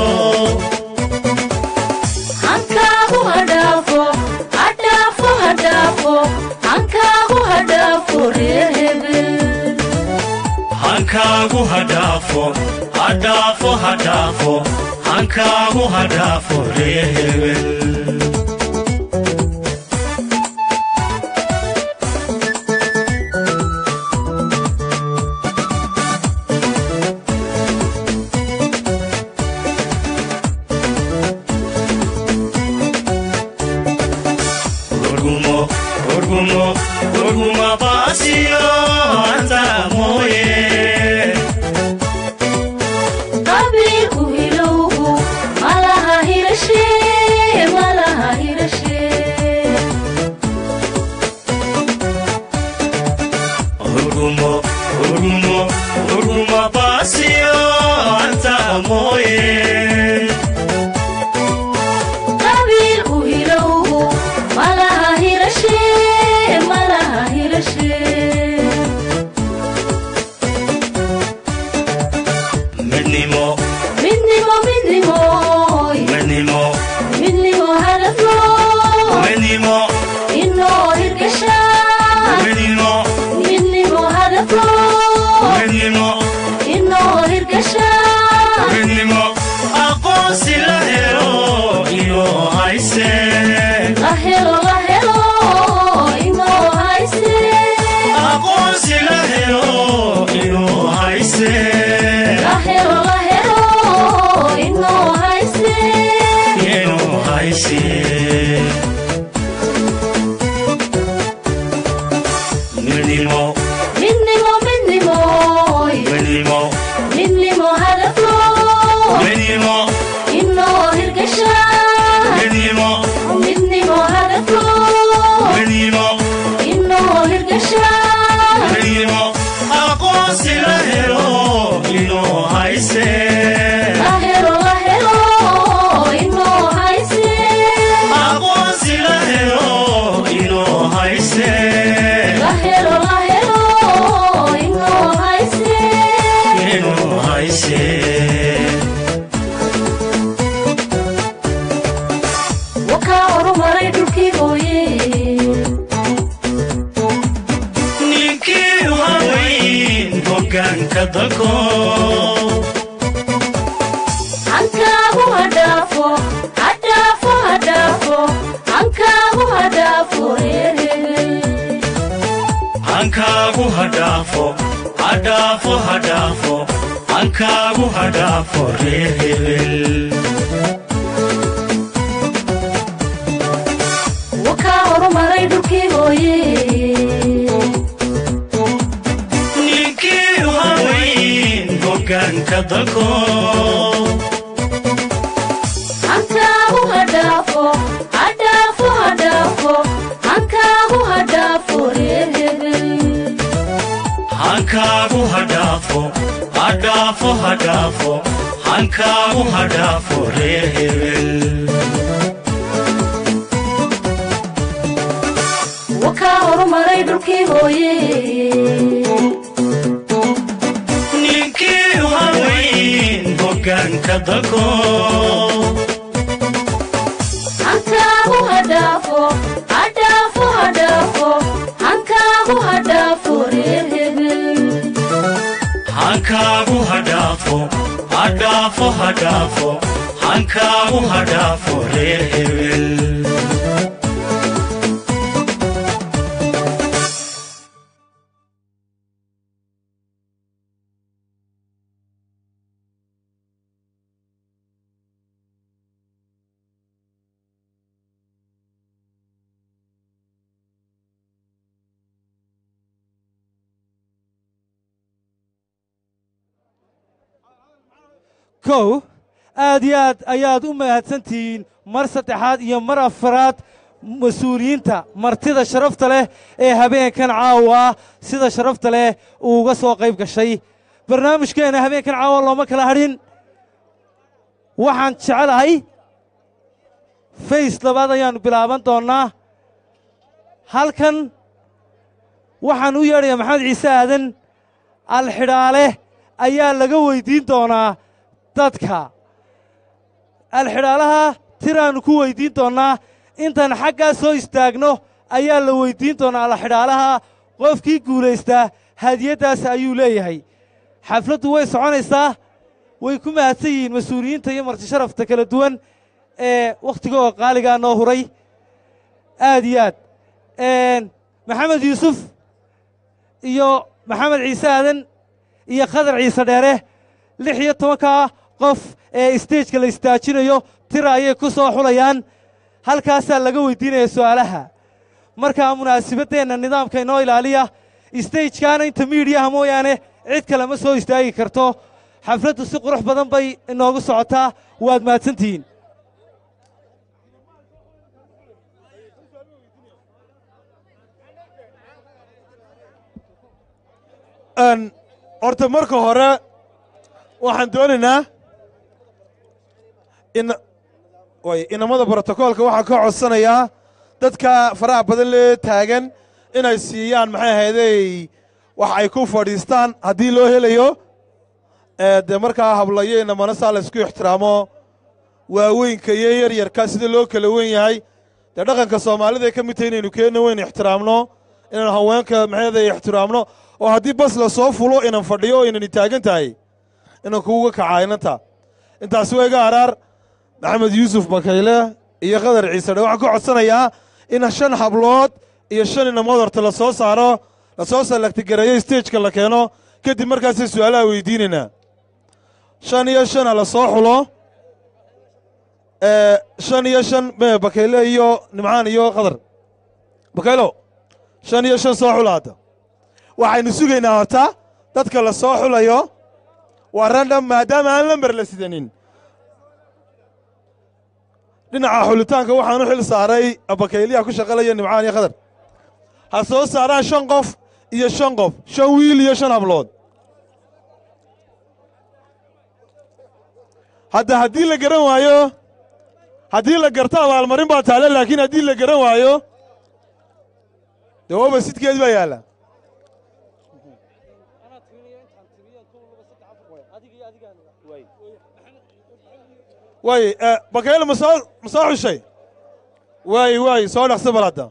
hankaagu hadhaafo hadhaafo hadhaafo hankaagu hadhaafo reer hebel hankaagu hadhaafo hadhaafo hadhaafo hankaagu hadhaafo reer hebel Orgumo, orgumo, orguma pasiyo anta moye. qabiilku hilowgu malaha hirashe malaha hirashe Orgumo, orgumo, orguma pasiyo anta moye. qabiilku hilowgu malaha hirashe malaha hirashe Menimo, midnimo midnimoy menimo, midnimo hadafo menimo, inoo hirgasha menimo, midnimo hadafo menimo, inoo hirgasha menimo. Aqoonsi la helo iyo hayse. la helo la helo inoo hayse Aqoonsi la helo iyo hayse. la helo la helo inoo hayse Iyo hayse. Menimo, midnimo midnimoy menimo, midnimo hadafo menimo, inoo hirgasha menimo, midnimo hadafo menimo, inoo hirgasha menimo. Aqoonsi la helo iyo hayse. la helo la helo inoo hayse Aqoonsi la helo iyo hayse. la helo la helo inoo hayse Iyo hayse. wakaa horumaray dhulkii hooye ninkii u haweyn hoggaanka dalko hankaagu hadhaafo hadhaafo hadhaafo hankaagu hadhaafo reer hebel hankaagu hadhaafo hadhaafo hadhaafo hankaagu hadhaafo reer hebel wakaa horumaray dhulkii hooye ninkii u haweyn hoggaanka dalko hankaagu hadhaafo hadhaafo hadhaafo hankaagu hadhaafo reer hebel hankaagu hadhaafo hadhaafo hadhaafo hankaagu hadhaafo reer hebel wakaa horumaray dhulkii hooye ninkii u haweyn hoggaanka dalko hankaagu hadhaafo hadhaafo hadhaafo hankaagu hadhaafo hankaagu hadhaafo hadhaafo hadhaafo hankaagu hadhaafo reer hebel kow aad iyo aad ayaad u mahadsantihiin mar saddexaad iyo mar afaraad mas-uuliyiinta martida sharafta leh ee habeenkan caawa sida sharafta leh uu uga soo qayb gashay barnaamijkeenna habeenkan caawa looma kala hadhin waxaan jecelahay fays labaad ayaannu bilaaban doonnaa halkan waxaan u yeedhayaa maxamed ciise aadan alxidhaale ayaa laga weyddiin doonaa dadka alxidhaalaha tiraannu ku weyddiin doonnaa intaan xaggaa soo istaagno ayaa la weyddiin doonaa alxidhaalaha qofkii guulaystaa hadiyaddaas ayuu leeyahay xafladdu way soconaysaa way ku mahadsan yihiin mas-uuliyiinta iyo marti sharafta kala duwan ee wakhtigoo qaaligaa noo huray aad iyo aad maxamed yuusuf iyo maxamed ciise aadan iyo khadar ciise dheere lix iyo tobankaa qof ee isteejka la istaajinayo tira ayay ku soo xulayaan halkaasaa laga weyddiinaya su'aalaha markaa munaasibaddeenna nidaamka inoo ilaaliya istejkaana inta miidhiyaha mooyaane cid kale ma soo istaagi karto xafladdu si qurux badan bay inoogu socotaa waad mahadsantihiin Een, horta marka hore waxaan doonaynaa in way inamada brotokoolka waxaan ka codsanayaa dadka faraha badan lee taagan inay siiyaan maxay ahaydey wax ay ku fadhiistaan haddii loo helayo ee dee markaa hablayo inamana saa la isku ixtiraamo waaweynka iyo yaryarka sida loo kala wen yahay dee dhaqanka soomaalida ka mid tahay inaynu keenna weyn ixtiraamno inaan haweenka maxayday ixtiraamno oo haddii bas la soo fulo inan fadhiyo oo inani taagan tahay inan kuuga kacaa inanta intaasi waa iga araar maxamed yuusuf bakayle iyo qadar ciise dhe waxaan ka codsanayaa in shan hablood iyo shan inamood horta la soo saaro la soo salagtigareeyo stageka la keeno kadib markaasay su'aalaha weydiinaynaa shan iyo shana la soo xulo ee shan iyo shan me bakayle iyo nimcaan iyo qadar bakaylo shan iyo shan soo xula hadda waxaynu sugaynaa horta dadka la soo xulayo waa randham maadaama aan lamber la sidanin dhinaca xulitaanka waxaan u xil saaray bakayliyaha ku shaqalaya nimcaan iyo khadar ha soo saaraan shan qof iyo shan qof shan wiil iyo shan hablood hadda haddii la garan waayo haddii la garto abaalmarin baa taale laakiin haddii la garan waayo dee waba sidkeed baa yaalla waay bakayle ma soo ma soo xushay waay waay soo dhaqsa bal hadda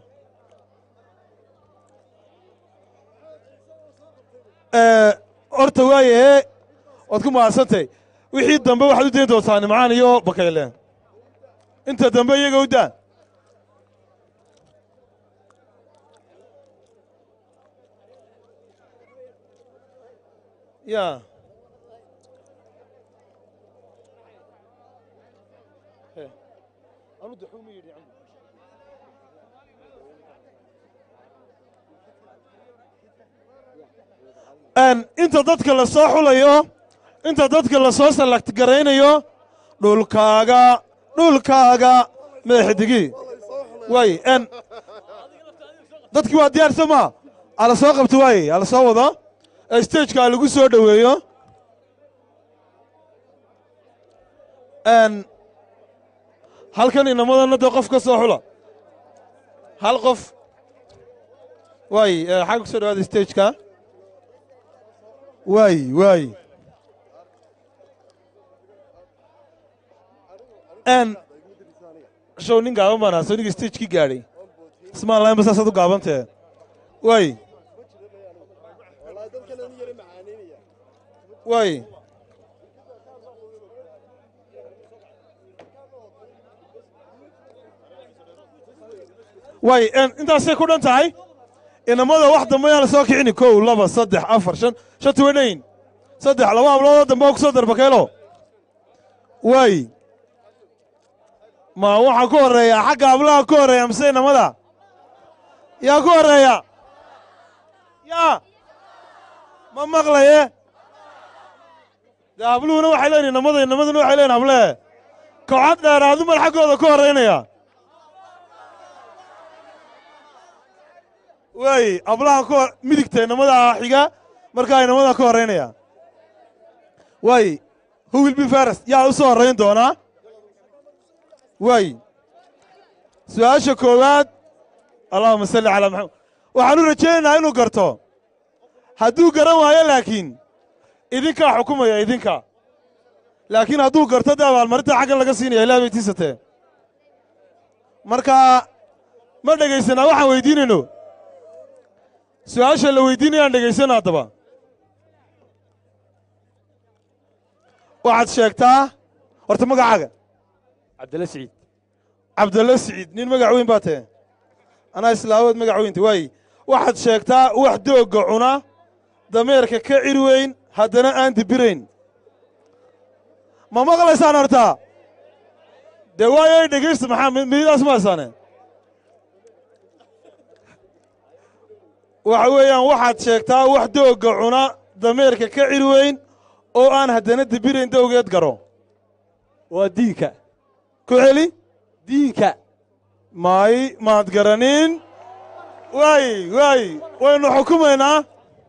horta waaye waad ku mahadsantay wixii dambe waxaad u dayn doontaa nimcaan iyo bakayle inta dambe iyaga u daa ya inta dadka la soo xulayo inta dadka la soo salagt garaynayo dhulkaaga dhulkaaga madaxdigii waay dadkii waa diyaarsa maa ala soo qabto waaye ala soo wado stageka lagu soo dhoweeyo halkan inamadana dee qof ka soo xula hal qof waay xagga ku soo dhawaada stageka waay waay show nin gaaban baan ahaa soo ninka stagekii gaadhay ismaan lahayn ba saasaad u gaabantee waay waay waay intaasay ku dhan tahay inamada wax dambe yaan la soo kicini kow laba saddex afar shan shanti weynayin saddex laba habloodoo dambe oo ku soo darbakeelo waay ma waxaa ku horreeya xagga hablaha ku horreeya mise inamada yaa ku horreeya yaa ma maqlaye dee habluhuna waxay leeyihin inamada inamaduna waxay leeyihin hablee kooxad dheeraadu mal xaggooda ku horraynaya waay hablaha ku hor midigta inamada xiga markaa inamada ka horraynaya waay who will be first yaa u soo horrayn doonaa waay su-aasha koowaad allahuma salli calaa maxamed waxaan u rajaynaynaa inuu garto hadduu garan waayo laakiin idinkaa xukumaya idinka laakiin hadduu garto dee abaalmarinta xaggan laga siinaya ilaa bay tiisatee marka ma dhegaysanaa waxaan weydiinayno su-aasha la weydiinayaan dhegaysana haddaba waxaad sheegtaa horta magacaaga cabdilla siciid cabdalla siciid nin magac weyn baa tahe anaa islaamood magac weynta waay waxaad sheegtaa wax doogga cuna dameerka ka cir weyn haddana aan dibirayn ma maqlaysaan hortaa dee waayo dhegaysta maxaa mididaas ma haysaane waxa weeyaan waxaad sheegtaa wax doogga cuna dameerka ka cir weyn oo aan haddana dibirayn dowgeed garo waa diinka ku celi diinka may maad garanin waay waay waynu xukumaynaa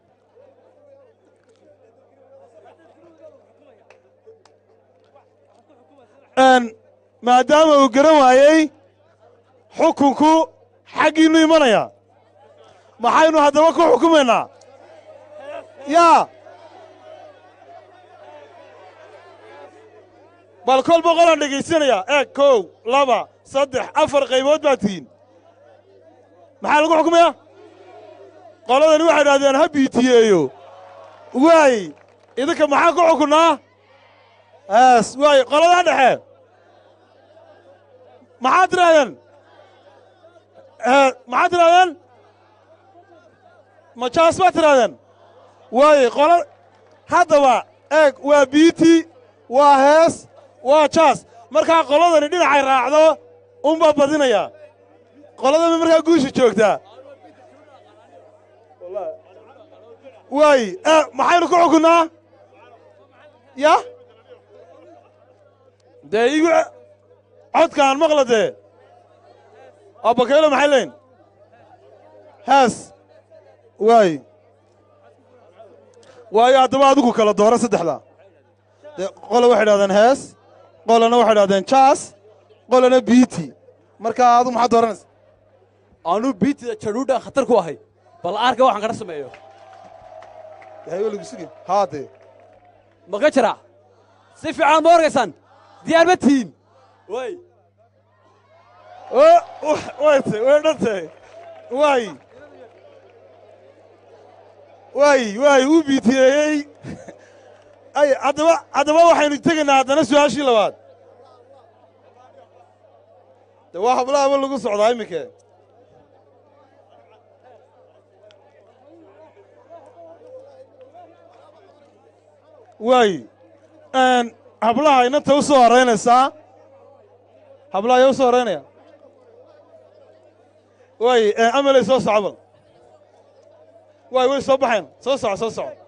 maadaama uu garan waayey xukunku xaggiinnu imanaya maxaynu haddaba ku xukumaynaa yaa bal kol boqolaan dhegaysanaya eeg kow laba saddex afar qaybood baa tihiin maxaa lagu xukumaya qoladani waxay idhahdeen ha biitiyeeyo waay idinka maxaa ku xukunnaa aas waay qoladaa dhexe maxaad tidhahdeen maxaad tidhahdeen ma jaas baad tidhahdeen waay qola haddaba eeg waa biiti waa hees waa jaas markaa qoladani dhinacay raacdo unbaa badinaya qoladaba markaa guusha joogtaa waay maxaynu ku xukunnaa ya dee igu codkaan maqla dee abakaylo maxay leyn hees waay waayo haddaba adigu kala dooro saddexda dee qola waxay idhahdeen hees qolana waxay idhahdeen jaas qolana biiti markaa adigu maxaad dooranaysa anuu biitida jadhuudhaan khatar ku ahay bal aarka waxaan kadha sameeyo haylagusugi haadee ma ka jira si fiican ma orgaysaan diyaar ma tihiin way wayte way dhantay waay waay waay uu biitiyeeyey ay haddaba haddaba waxaynu tegaynaa haddana su-aashii labaad de waa hablaaba lagu socdaa iminke waay hablaha inanta u soo horaynaysaa hablaha ayaa u soo horaynaya waay amaley soo soco bal waay way soo baxeen soo soco soo soco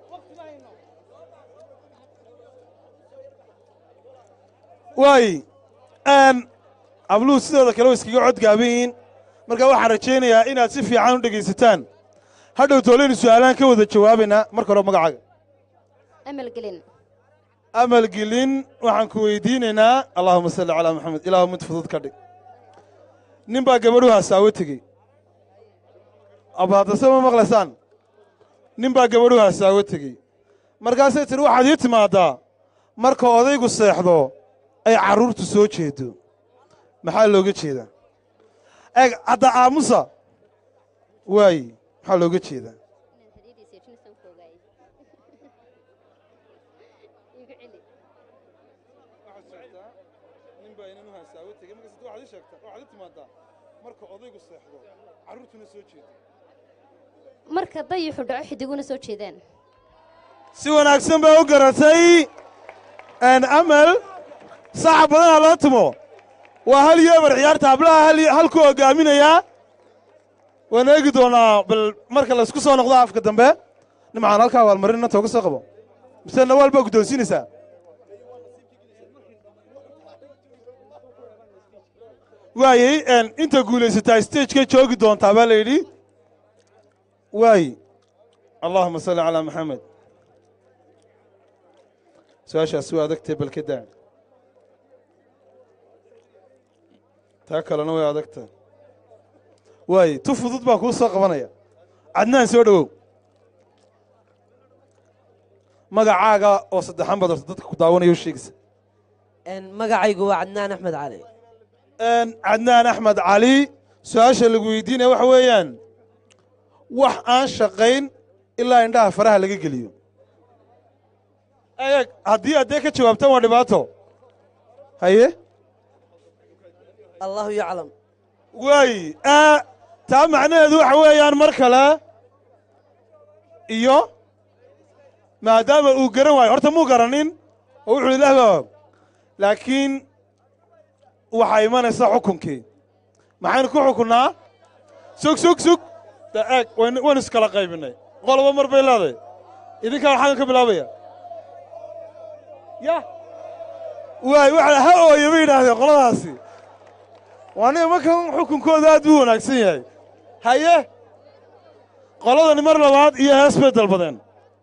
waay habluhu sidooda kale way iskaga codgaaban yihiin marka waxaan rajaynayaa inaad si fiican u dhegaysataan hadhow toolaynu su'aalaan ka wada jawaabaynaa marka hore magacaaga amal gelin amal gelin waxaan ku weydiinaynaa allaahuma salli calaa maxamed ilaahu mid fudud ka dhig nin baa gabadhu hasaawo tegey abaadase ma maqlaysaan nin baa gabadhu hasaawo tegey markaasay tidhi waxaad ii timaaddaa marka odaygu seexdo ay carruurtu soo jeedo maxaa looga jeedaa eeg hadda aamusa waay maxaa looga jeedaa ninbaa inan u haasaawo tegey markaas waxaad ii sheegtaa waxaad ii timaadaa marka odaygu seexdo carruurtuna soo jeedo marka dayixu dhaco xidiguna soo jeedaan si wanaagsan baa u garatay amal saxa badanaa loo timo waa hal yeebar ciyaarta hablaha hal hal ku hogaaminayaa waan eegi doonaa bal marka laysku soo noqdo afka dambe nimcaan halkaa abaalmarin inanta uga soo qabo mise nawaal baa guddoonsiinaysaa waayey inta guulaysataa stagekay joogi doontaa baa la yidhi waay allahuma salli calaa maxamed su-aashaas waa adagtee balkadaa taa kalena way adagta waay tu fudud baa kuu soo qabanaya cadnaan soo dhowow magacaaga oo saddexan baad horta dadka ku daawanaya u sheegaysa magacaygu waa cadnaan axmed cali cadnaan axmed cali su-aasha lagu weydiinaya waxa weeyaan wax aan shaqayn ilaa indhaha faraha laga geliyo eeg haddii addee ka jawaabtaan waa dhibaato haye allahu yaclam waay taa macnaheedu waxa weeyaan mar kale iyo maadaama uu garan waayo horta muu garanin oo wuxuu ilaah baa og laakiin waxaa imanaysa xukunkii maxaynu ku xukunnaa sug sug sug de eeg wayn waynu iskala qaybinay qoloba mar bay leedahay idinkaa waxaan ka bilaabaya ya waay waxa ha ooya bay yidhaahdeen qoladaasi waa nin markan xukunkooda aad buu wanaagsan yahay haye qoladani mar labaad iyo hees bay dalbadeen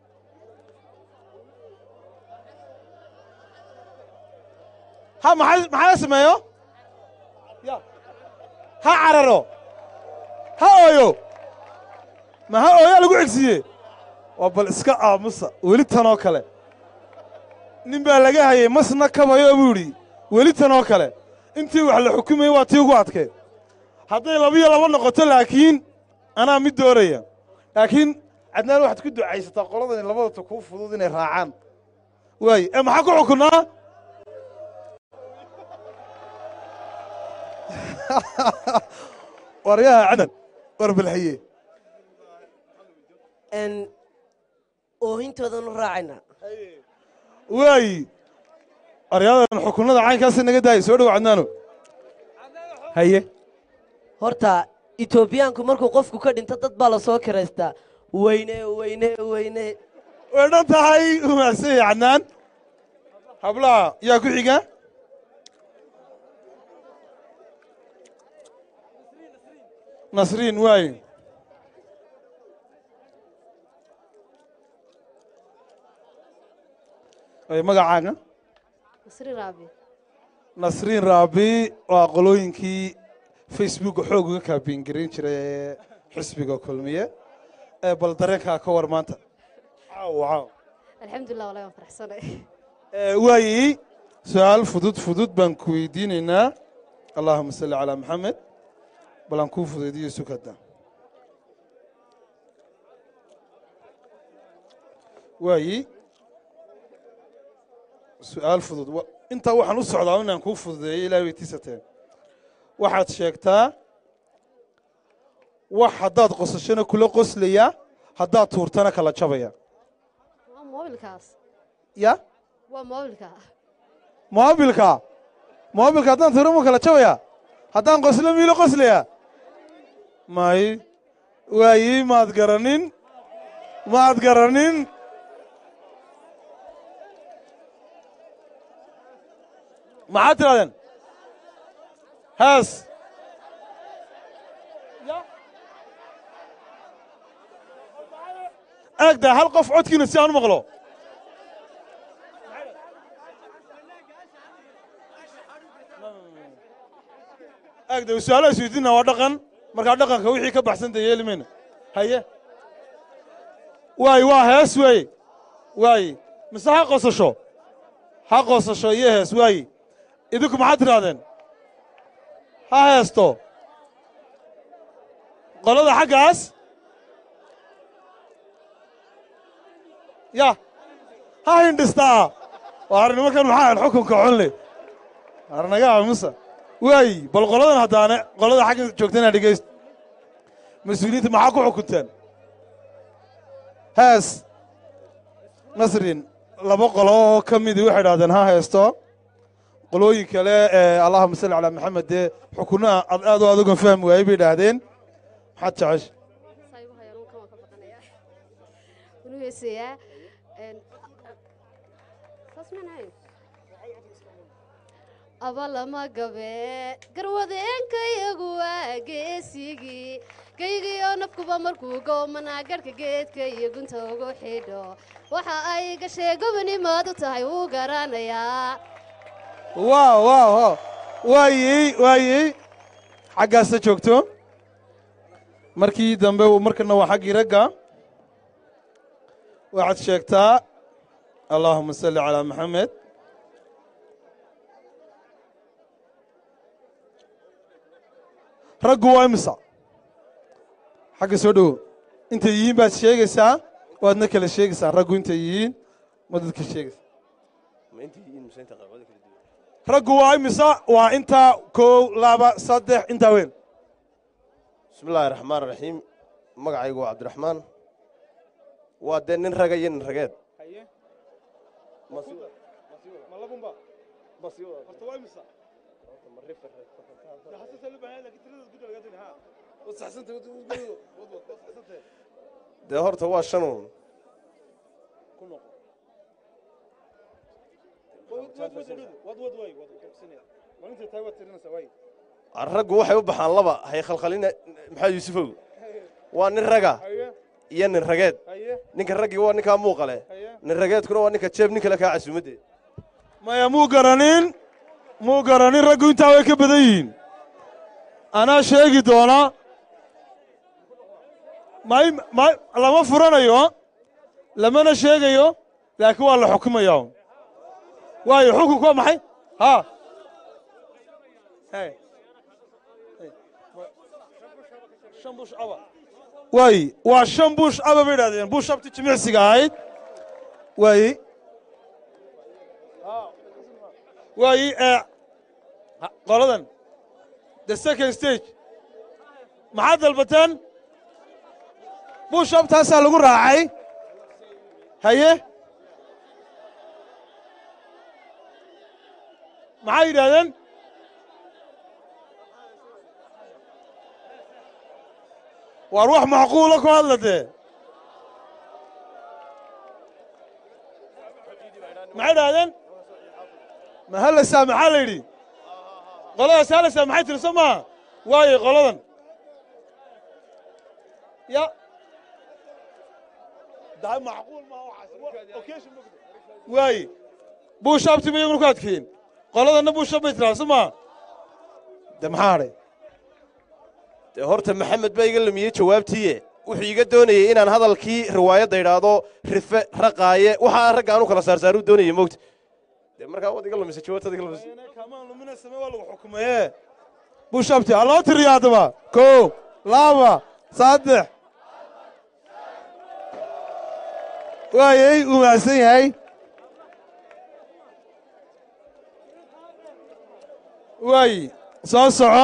ha maxay maxaa sameeyo ya ha cararo ha ooyo ma ha ooyaa lagu cegsiiye waa bal iska aamusa weli tanoo kale nin baa laga hayay masna kabayo buu idhi weli tanoo kale intii wax la xukumayey waa tii ugu adkeed hadday labiyo laba noqoto laakiin anaa mid dooraya laakiin cadnaan waxaad ku ducaysataa qoladani labadata kuu fudud inay raacaan waaye ee maxaa ku xukunnaa waryaha cadan war balxiye oohintoodan u raacayna waayi aryadan xukunnada caynkaasi naga daayay soo dhow cadnaano haye horta etoobiyaanku markuu qofku ka dhinto dad baa la soo kiraystaa weyne weyne weyne way dhan tahay umaadsan yahay cadnaan hablaha yaa ku xiga nasriin waaye ay magacaaga nasri raabi nasriin raabi waa qolooyinkii facebooka xoog uga kaabiin garin jiray ee xisbiga kulmiye ee bal dareenkaa ka war maanta caaw caaw alxamdulilah wallahi waan faraxsanay waayi su-aal fudud fudud baan ku weydiinaynaa allahuma salli calaa maxamed bal aan kuu fudaydiyo sukada waayi su-aal fudud wa- intaa waxaan u socdaa inaan kuu fududeeyo ilahay bay tiisateen waxaad sheegtaa wax haddaad qosashana kula qoslaya haddaad tuurtana kala jabaya waa moobilkaas ya waa moobilka moobilka moobilka haddaan tuuro mu kala jabaya haddaan qoslo miilo qoslaya may waayi maad garanin maad garanin maxaad tidhahdeen hees eegda hal qof codkiina si aan u maqlo aagda su-aalaha isweydiina waa dhaqan markaa dhaqanka wixii ka baxsan dee yeeli mayna haye waay waa hees weeye waaye mise ha qosasho ha qosasho iyo hees waaye idinku maxaad tidhahdeen ha heesto qolada xaggaas ya ha hindhistaa waar nimankan maxaa ahayd xukunka xunle waar naga aamusa waayi bal qoladan haddaane qolada xagga joogtana dhegayst mas-uuliyiinta maxaa ku xukunteen hees nasrin laba qolo oo ka midii waxay idhahdeen ha heesto qolooyin kale ee allahuma salli calaa maxamed dee xukunnaha ad aad oo adogan fahmi waayey bay idhaahdeen maxaad jecesha abalama gabe garwadeenkayagu waa geesigii gaygiyo nafkuba markuu goomanaa garhka geedka iyo gunta ugu xidho waxa ay gashee gobonimaadu tahay wuu garanayaa waaw waaw waaw waayey waayey xaggaasa joogto markii dambe markana waa xaggii ragga waxaad sheegtaa allaahuma salli calaa maxamed raggu waa imisa xagga soo dhowo intay yihiin baad sheegaysaa waadna kala sheegaysaa raggu intay yihiin ma dadka sheegaysaa raggu waa imisa waa intaa kow laba saddex intaa weyn bismi illaahi raxmaan raxiim magacaygu waa cabdiraxmaan waa dee nin raga iyo nin rageed dee horta waa shanuun raggu waxay u baxaan laba hay khalkhalina maxamed yuusufow waa nin raga iyo nin rageed ninka raggii waa ninkaa muuqale nin rageedkuna waa ninka jeeb nin kale kaa casuumaddeed maya muu garanin muu garanin raggu intaa way ka badan yihiin anaa sheegi doonaa may may lama furanayo lamana sheegayo laakiin waa la xukumaya waayo xukunku waa maxay ha waayi waa shan buush aba bay idhahdeen buush abti jimicsiga ahayd waayi waayi qoladan the second stage maxaad dalbateen buush abtaasaa lagu raacay haye maxay yidhahdeen waar wax macquula ku hadla dee maxay idhahdeen ma halaysaa maxaa la yidhi qoladaas halaysaa maxay tiri soo maaha waayo qoladan ya daa macquul waaye buushaabti ba iyaguna ku adkeeyeen qoladanna buushaab bay tiraa soo maaha de maxaa hadhay dee horta maxamed baa iga lumiyey jawaabtiiye wuxuu iga doonayey inaan hadalkii riwaayadda idhaahdo rife raqaaye waxaa ragga aanu kala saarsaaruu doonayey mogta dee markaa waad iga lumisay jawaabtaad iga lumisay xukumaye buushaabti ha loo tiriyo haddaba kow laba saddex waayey uu mahadsan yahay waayi soo soco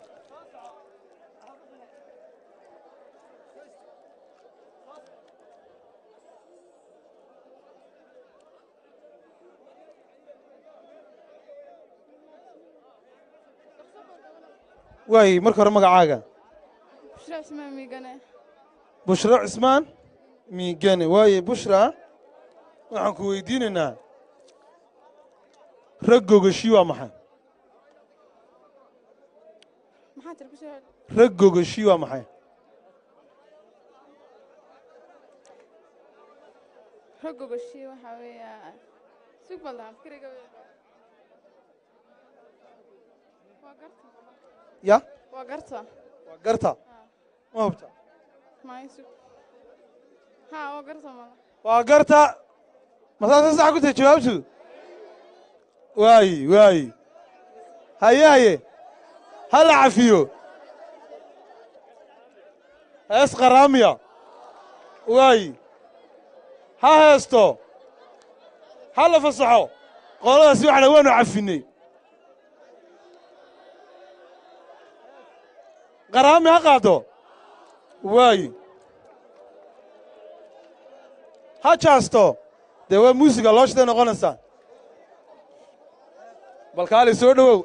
waayi marka hore magacaaga bushra cismaan miigane bushra cismaan miigane waaye bushra waxaan ku weydiinaynaa rag gogashi waa maxay maxaa tiri kusoo rag gogashi waa maxay rag gogoshi waxaa weeyaa sug baldahan fikriga wey waa garta ya waa garta waa garta ma hubta maayo sug haa waa garta mala waa garta masaasa sax ku tahay jawaabtu waayi waayi haye haye ha la cafiyo hees qaraamiya waayi ha heesto ha la fasaxo qoladaasi waxa dhan waanu cafinay qaraami ha qaado waayi ha jaasto dee waa muusiga looshday noqonaysaa bal kaali soo dhowow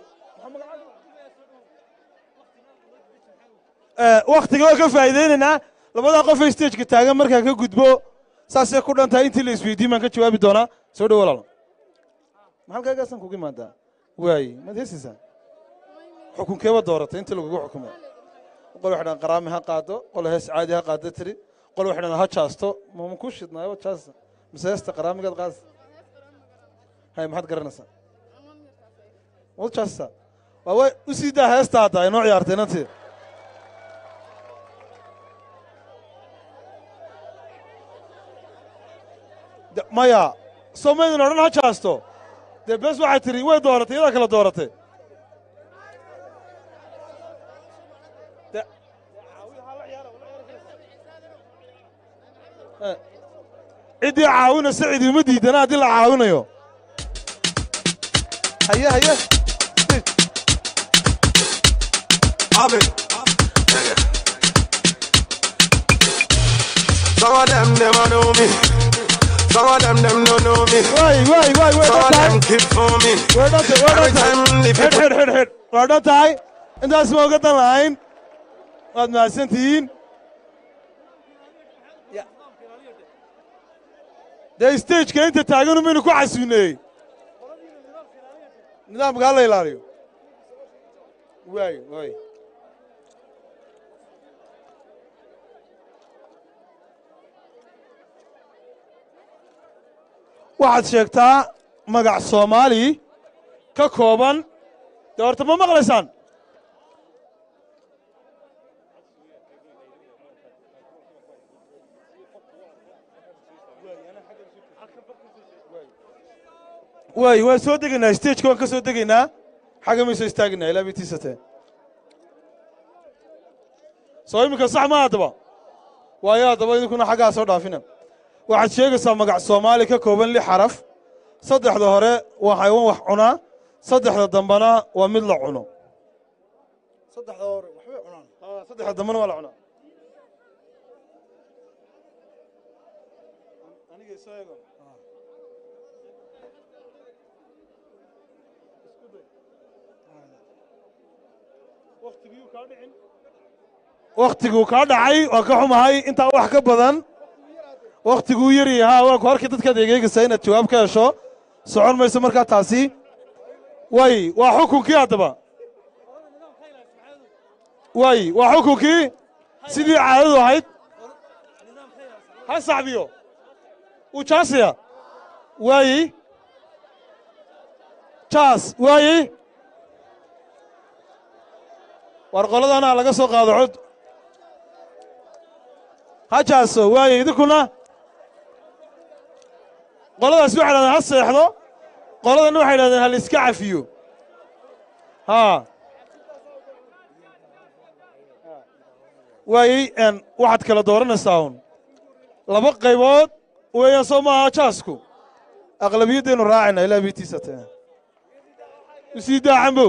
wakhtiga waa ka faa'iidaynaynaa labadaa qofay stageka taagan markaa ka gudbo saasay ku dhan tahay intii la isweydiin baan ka jawaabi doonaa soo dhowo walaal maxalkaagaasan kugu imaadaa waaye maad heesaysaa xukunkeeba dooratay intii lagugu xukumay qol waxay dhahan qaraami ha qaado qol hees caadi ha qaado tiri qol waxay dhahan ha jaasto mama ku shidnaayo jaasta mise heesta qaraamigaad qaadasa hay maxaad garanaysaa wad jaasta waa way u sii daa heesta hadda ay noo ciyaartay inantii De- maya soo maydin odhan ha jaasto dee bes waxay tiri way dooratay iyadaa kala dooratay De- Eh, ciddii caawinaysa cidi uma diidana haddii la caawinayo haye haye Some of them, them a know me. Some of them, them don't know me. Why, why, why, why, Some of don't them keep for me. Where don't they, where Every don't time they? the Hid, people... hid, hid, hid. Waar dhan tahay intaas ma oga dan lahayn waad mahadsan tihiin dee stageka inta taagan umaynu ku casuuneeyey nidaamka hala ilaaliyo waay waay waxaad sheegtaa magac soomaali ka kooban dee horta ma maqlaysaan waay waan soo degaynaa stageka waan ka soo degaynaa xagga may soo istaaginaa ilaa bay tiisatee soo iminka sax ma haddaba waayo haddaba idinkuna xaggaa soo dhaafina waxaad sheegaysaa magac soomaali ka kooban lix xaraf saddexda hore waa xayawaan wax cunaa saddexda dambana waa mid la cuno saddexda hore waxbay cunaan saddexda dambana waa la cunaa wakhtiguu kaa dhacay waa ka xumahay intaa wax ka badan wakhtiguu yari haa waa ku halkii dadkaad egeegaysaa inaad jawaab ka hesho socon mayso markaa taasi way waa xukunkii haddaba way waa xukunkii sidii caadadu ahayd ha saxbiyo uu jaasaya waayi jaas waayi war qoladana laga soo qaado cod ha jaaso waaye idinkuna qoladaasi waxay dhahdeen ha seexdo qoladanna waxay dhahdeen ha la iska cafiyo haa waayey n waxaad kala dooranaysaa un laba qaybood weeyaan soo maaha jaasku aqlabiyaddaynu raacayna ilaa bitiisate u sii daa cambo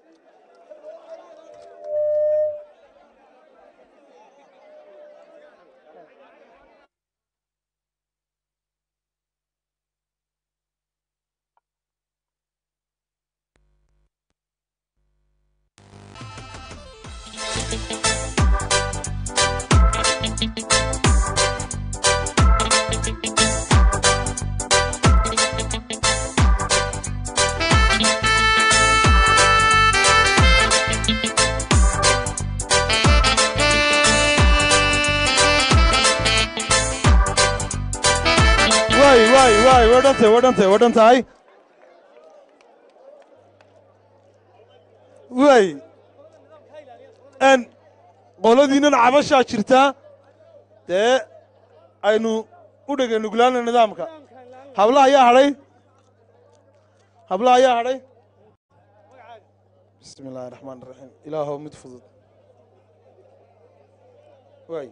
waay waay waay waa dhantahay waa dhantahay waa dhan tahay waay n qoladiinnan cabashaa jirtaa dee aynu u dhega nuglaana nidaamka hablaha ayaa hadhay hablaha ayaa hadhay bismi illaahi raxmaan raxiim ilaahow mid fudud waay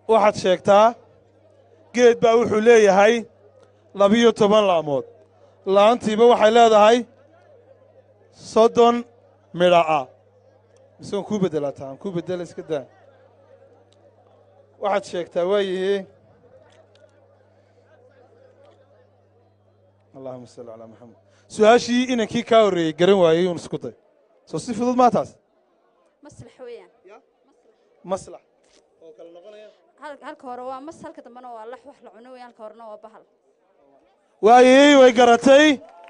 waxaad sheegtaa geed baa wuxuu leeyahay labiyo toban la'mood la'aantiiba waxay leedahay soddon midha ah mise waan kuu beddelaa taa aan kuu beddela iska daa waxaad sheegtaa waayihi allahuma salli calaa maxamed su-aashii inankii kaa horreeyey garan waayey uun isku day soo si fudud maa taas maslax weeyaan maslax Hal- halka hore waa mas halka dambena waa lax wax la cuno weeyaan halka horena waa bahal waayey way garatay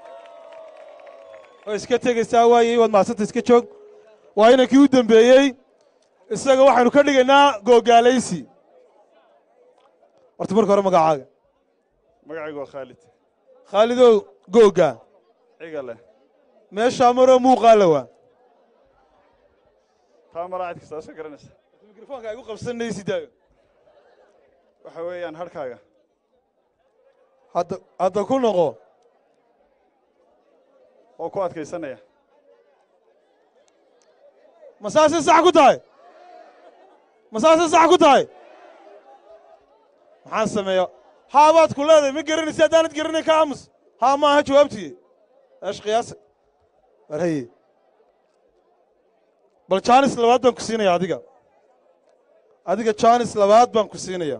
way iska tegaysaa waayey waad mahadsanta iska joog waa inankii u dembeeyey isaga waxaynu ka dhigaynaa googaalaysi horta marka hore magacaaga magacaygu waa khaalid khaalidow googa ciga leh meeshaa maroo muuqaala waa taa malaacid kastaa soo garanaysa mikrofoonka igu qabsanaysi daayo waxa weeyaan harkaaga hadda hadda ku noqo oo ku adkaysanaya ma saasay sax ku tahay ma saasay sax ku tahay maxaan sameeya haabaad ku leedahay ma garanaysa haddaanad garanayn ka aamus haa maaha jawaabtii eesh qiyaasa warhaye bal jaanis labaad baan ku siinaya adiga adiga jaanis labaad baan ku siinaya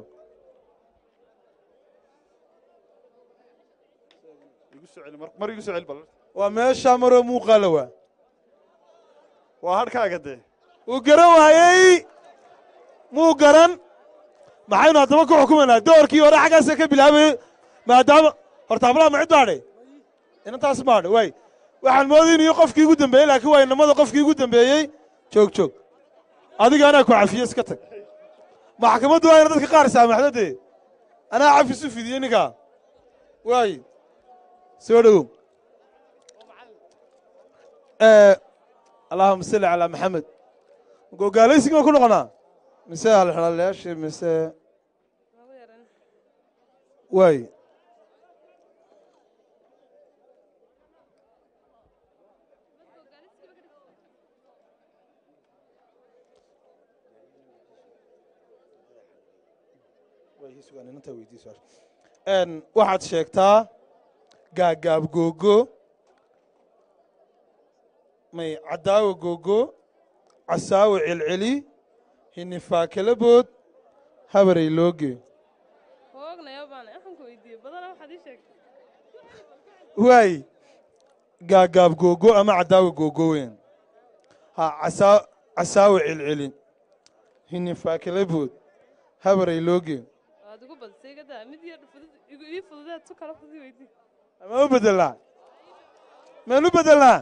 igu soo celi mar- mar igu soo celi bal waa meeshaa maroo muuqaala waa waa harkaaga dee wuu garan waayey muu garan maxaynu haddaba ku xukumaynaa doorkii hore xaggaasa ka bilaabayey maadaama horta hablaha ma cid baadhe inantaas baadhe waay waxaan moodayy inuu qofkii ugu dambeeyey laakiin waa inamada qofkii ugu dambeeyey joog joog adiga anaa ku cafiye iska tag maxkamaddu waa ina dadka qaar saamaxdo dee anaa cafis u fidiyey ninkaa waay soo dhowow allahuma salli calaa maxamed gogaalaysigii baan ku noqonaa mise halxalaalayaashii mise waay Een, waxaad sheegtaa gaagaab googo may caddaawa googo casaawa celceli hinifaakala bood habaray looge hoognaya baan waxaan ku weydiiyey badanaa waxaad ii sheegtay waay gaagaab googo ama caddaawa googo weyn ha casaa casaawa celceli hinifaakala bood habaray looge waad igu badisay iga daa mid yar fudud igu ii fududeed tu kale fudud weydii ma u bedelnaa maan u bedelnaa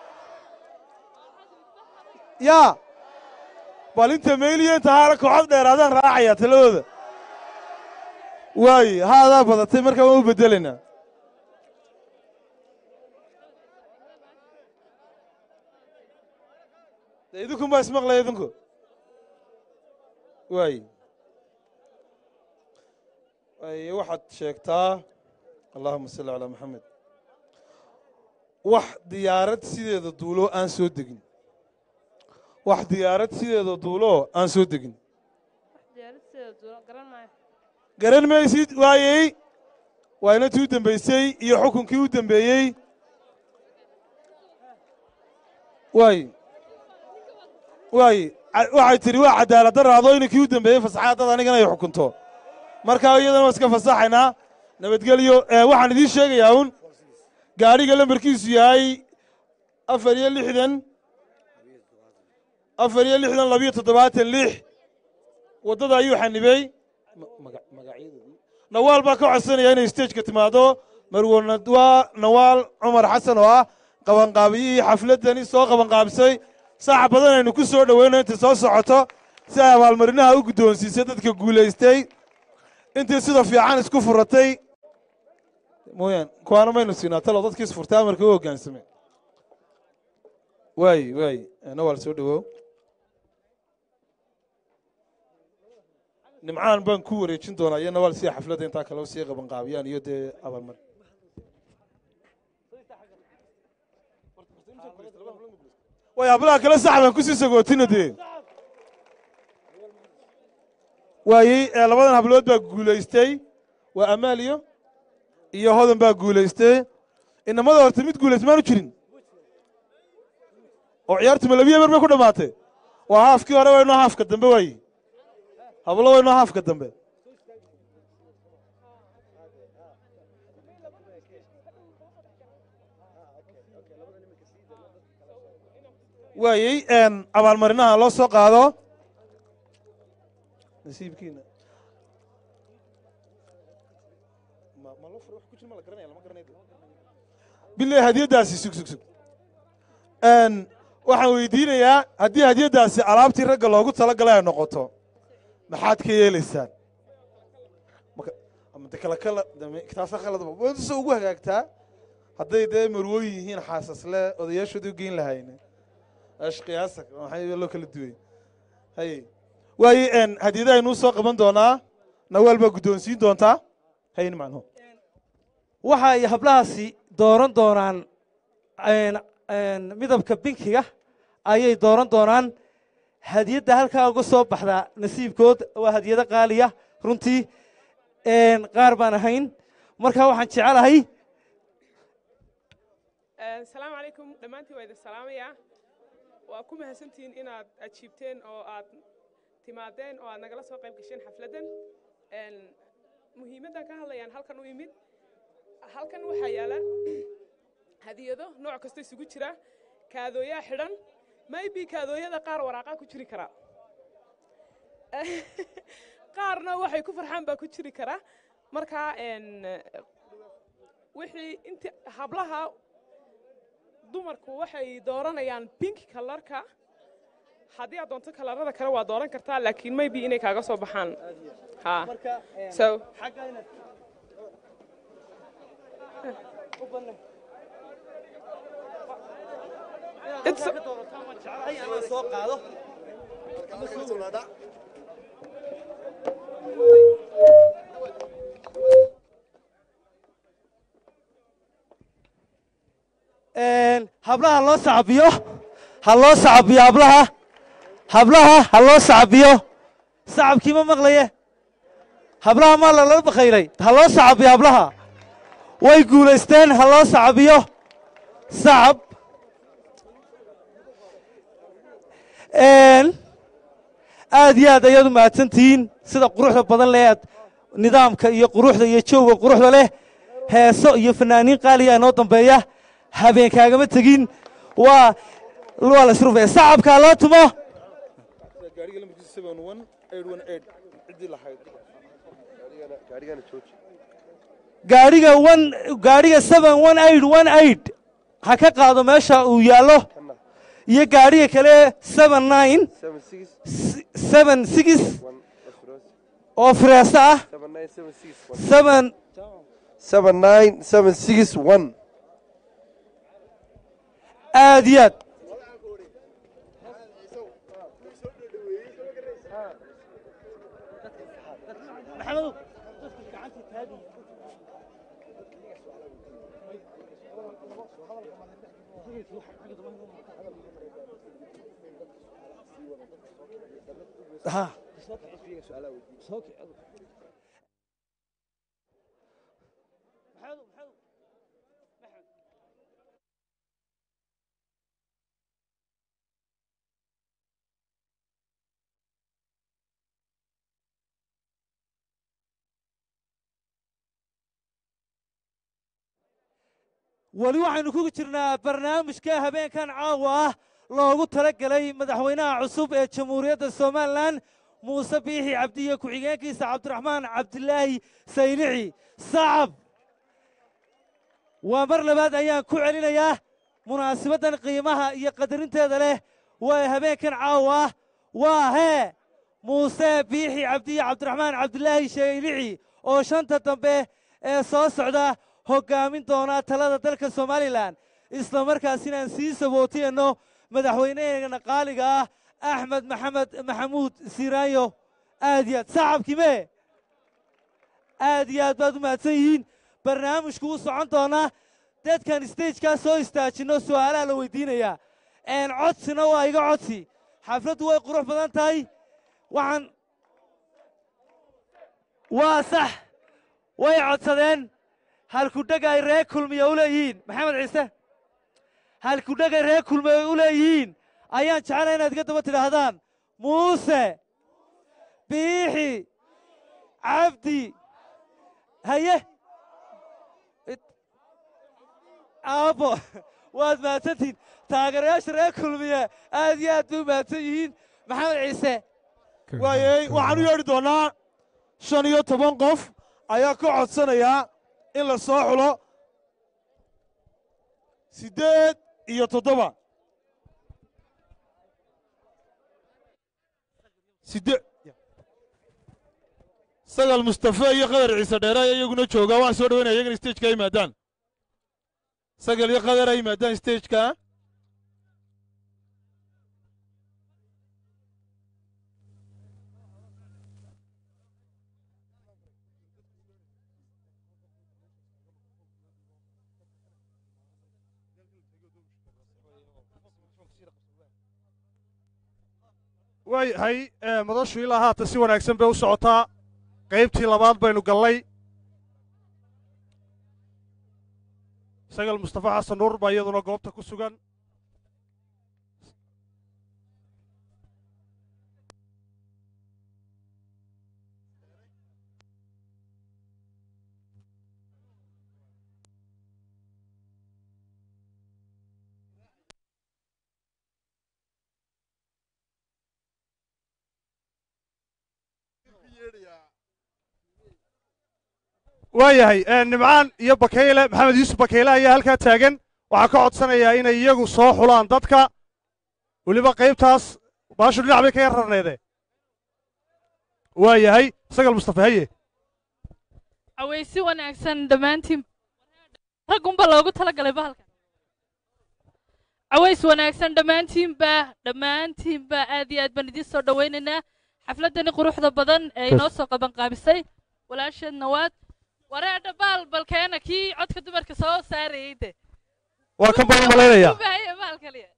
yaa bal inta mayliya inta haala kooxad dheeraadaan raacayaa taladooda waaye haadaa badatay markaa waan u bedelaynaa de idinkun baa ismaqlaya idinku waaye waaye waxaad sheegtaa allahuma salli calaa maxamed wax diyaarad sideeda duuloo aan soo degin wax diyaarad sideeda duuloo aan soo degin diyaaradiseeda duulo garan maayo garan maysid waayey waa inantii u dembaysay iyo xukunkii u dembeeyey waay waay ca- waxay tidhi waa cadaalad daraado inankii u dembeeyey fasaxaa dad anigana ay xukunto markaa iyadana waa iska fasaxaynaa nabadgelyo ee waxaan idiin sheegayaa un gaadhiga lambarkiisu yahay afar iyo lixdan afar iyo lixdan labiyo toddobaatan lix waddada ayuu xanibey nawaal baa ka codsanaya inay stageka timaado marwo nadwaa nawaal cumar xasan oo ah qabanqaabiyihii xafladdani soo qabanqaabisay saax badan aynu ku soo dhoweyno intay soo socoto si ay abaalmarinaha u guddoonsiisay dadka guulaystay intii sida fiican isku furatay mooyaan kuwaana maynu siinaa talo dadkii isfurtay amarka u hoggaansamay waay waay nawaal soo dhowow nimcaan baan ku wareejin doonaa iyo nawaal sida xafladda intaa kale sii qabanqaabiyaan iyo dee abaalmar way hablaha kale sax baan kusii sagootina dee waayey ee labadan hablood baa guulaystay waa amaal iyo iyo hodan baa guulaystay inamada horta mid guulaystay maanu jirin oo ciyaartu ma labiya ber bay ku dhammaatay waa haafkii hore waa inoo haafka dambe waaye hablo waa inoo haafka dambe waayey abaalmarinaha loo soo qaado nasiibkiina bilay hadiyaddaasi sug sug sug waxaan weydiinayaa haddii hadiyaddaasi alaabtii ragga loogu talagalay ay noqoto maxaad ka yeelaysaan de kala kala taasa khaladba wadasa ugu hagaagtaa hadday dee marwooyin yihiin xaasasle odayaashooda u geyn lahayne ashqiyaasa maxay loo kala duway haye waaye hadiyadaha inuu soo qaban doonaa nawaal baa guddoonsiin doontaa hayn macnuhu waxa ay hablahaasi dooran doonaan midabka binkiga ayay dooran doonaan hadiyadda halkaa uga soo baxdaa nasiibkood waa hadiyado qaaliya runtii qaar baan ahayn markaa waxaan jecelahay asalaamu calaykum dhammaantiin waa idin salaamayaa waa ku mahadsantihiin inaad ajiibteen oo aad timaadeen oo aad nagala soo qayb gasheen xafladdan muhiimaddan ka hadlayaan halkan u imid halkan waxaa yaala hadiyado nooc kasta isugu jira kaadooyaa xidhan maybe kaadooyada qaar waraaqaa ku jiri karaa qaarna waxay ku farxaan baa ku jiri karaa markaa wixii inti hablaha dumarku waxay dooranayaan pink kalarka haddii aad doonto kalarada kale waa dooran kartaa laakiin maybe inay kaaga soo baxaan ha so hablaha loo sacabiyo ha loo sacabiyo hablaha hablaha ha loo sacabiyo sacabkii ma maqlaye hablaha maa lala bakayray ha loo sacabiyo hablaha way guulaysteen ha loo sacabiyo sacab aad iyo aad ayaad u mahadsantihiin sida quruxda badan leh aad nidaamka iyo quruxda iyo jooga quruxda leh heeso iyo fanaaniin qaaliya inoo dambeeya habeenkaagama tegin waa waa la isrufaya sacabkaa loo tumo gaadhiga one gaadhiga seven one eight one eight ha ka qaado meesha uu yaallo iyo gaadhiga kale seven nine seven six oo fireeso ah seven seven nine seven six one aad iyo aad weli waxaynu ku jirnaa barnaamijka habeenkan caawa ah loogu tala gelay madaxweynaha cusub ee jamhuuriyadda somalilan muuse biixi cabdi iyo ku-xigeenkiisa cabdiraxmaan cabdilaahi saylici sacab waa mar labaad ayaan ku celinayaa munaasabaddan qiimaha iyo qadarinteeda leh waa habeenkan caawa ah waa hee muuse biixi cabdi iyo cabdiraxmaan cabdilaahi saylici oo shanta dambe ee soo socda hoggaamin doonaa talada dalka somalilan isla markaasina aan sii sabootiyeenno madaxweyneheena qaaliga ah axmed maxamed maxamuud siraayo aad iyo aad sacabkii mee aad iyo aad baad u mahadsan yihiin barnaamijku u socon doonaa dadkan stagekaas soo istaajinno su'aalaha la weydiinayaa codsina waa iga codsi xafladdu way qurux badan tahay waxaan waa sax way codsadeen halkudhega ay reer kulmiya u leeyihiin maxamed ciise halkudhega ay reer kulmiya u leeyihiin ayaan jeclay inaad iga daba tidhaahdaan muuse biixi cabdi haye aabo waad mahadsantihiin taageerayaasha reer kulmiye aad iyo aad bay u mahadsan yihiin maxamed ciise waayey waxaan u yeedhi doonnaa shan iyo toban qof ayaa ka codsanayaa in la soo xulo siddeed iyo toddoba siddeed sagal mustafe iyo qadar ciise dheere ayaa iyaguna joogaa waxaan soo dhawaynaya iyagana stageka yimaadaan sagal iyo qadar ay yimaadaan stageka waayahay ee, madashu ilaa haatan si wanaagsan bay u socotaa qaybtii labaad baynu gallay sagal mustafa xasan nuur baa iyaduna goobta ku sugan waayahay ee, nimcaan iyo bakeyle maxamed yuusuf bakeyle ayaa halkaa taagan waxaa ka codsanayaa inay iyagu soo xulaan dadka weliba qaybtaas baashu dhinac bay ka yar rarneede waayahay sagal mustafa haye aweysi wanaagsan dhammaantiin raggunba loogu talagalay bahalka caways wanaagsan dhammaantiinba dhammaantiinba aad iyo aad baan idiin soo dhowaynaynaa xafladdani quruxda badan ee inoo soo qabanqaabisay walaasheed nawaad wareedha baal balkeena kii codka dumarka soo saarayay de waa kan baan u malaynayaa u baahaya baal kaliya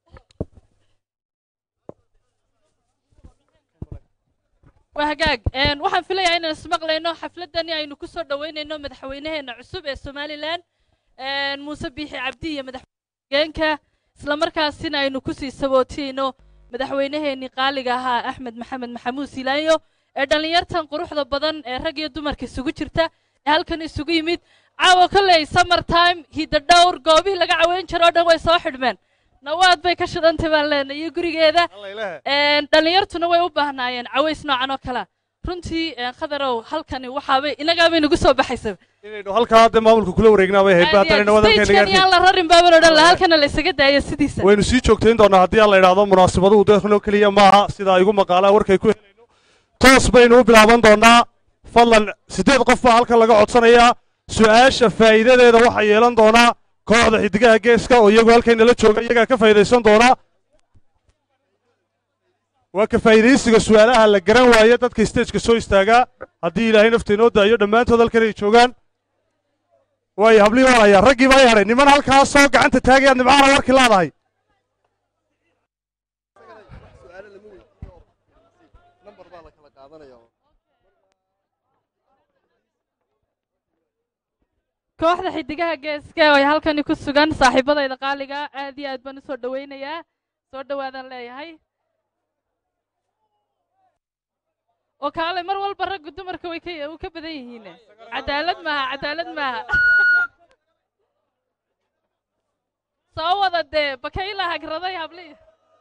waa hagaag een, waxaan filayaa inaan ismaqlayno xafladdani aynu ku soo dhoweynayno madaxweynaheena cusub ee somalilan een, muuse biixi cabdi iyo madaxweyeenka isla markaasina aynu kusii sabootiyeyno madaxweynaheenii qaaliga ahaa axmed maxamed maxamuud silaanyo ee dhallinyartan quruxda badan ee rag iyo dumarka isugu jirta ee halkan isugu yimid caawa kolley summer time hidda dhowr goobihii laga caweyn jiro oo dhan way soo xidhmeen nawaad bay ka shidantay baan leenahay iyo gurigeeda Een, dhallinyartuna way u baahnaayeen caways noocan oo kale runtii een, khadarow halkani waxaabay inagaabay nagu soo baxaysa inaynu halkaa hadda maamulka kula wareegnaa bay ahayd baatan inna wadankeena stagekan yaan la rarin baaban odhan lahaa halkana la isaga daayo sidiisa waynu sii joogtayn doonaa haddii aan la idhaahdo munaasabaduhu deeqnoo keliya maaha sidaa igu maqaalaa warkay ku helayno toos baynu u bilaaban doonaa fadlan siddeed qof baa halkan laga codsanayaa su'aasha faa'iidadeeda waxaa yeelan doonaa kooxda xiddigaha geeska oo iyagu halkaynala jooga iyagaa ka faa'iidaysan doonaa waa ka faa'iidaysiga su'aalaha la garan waaye dadka stageka soo istaagaa haddii ilaahay nafta inoo daayo dhammaantood halkan ay joogaan waayo hablihii waan hayaa raggii baa i hadhay niman halkaasoo gacanta taagayaad nimcaana warkii laadahay kooxda xiddigaha geeska oo ay halkani ku sugan saaxiibadayda qaaliga aad iyo aad baan u soo dhowaynayaa soo dhowaadaan leeyahay oo kaale mar walba raggu dumarka way ka u ka badan yihiin cadaalad maaha cadaalad maaha soo wada dee bakayla hagraday hablihi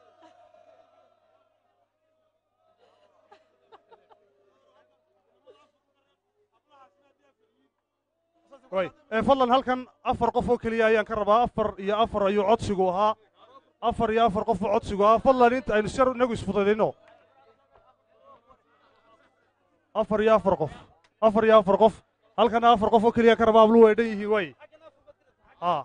way ee fadlan halkan afar qof oo keliya ayaan ka rabaa afar iyo afar ayuu codsigu ahaa afar iyo afar qof oo codsigu ahaa fadlan inta aynu sar inagu isfududayno afar iyo afar qof afar iyo afar qof halkana afar qof oo keliya ka rabaa abluhu ay dhan yihiin way haa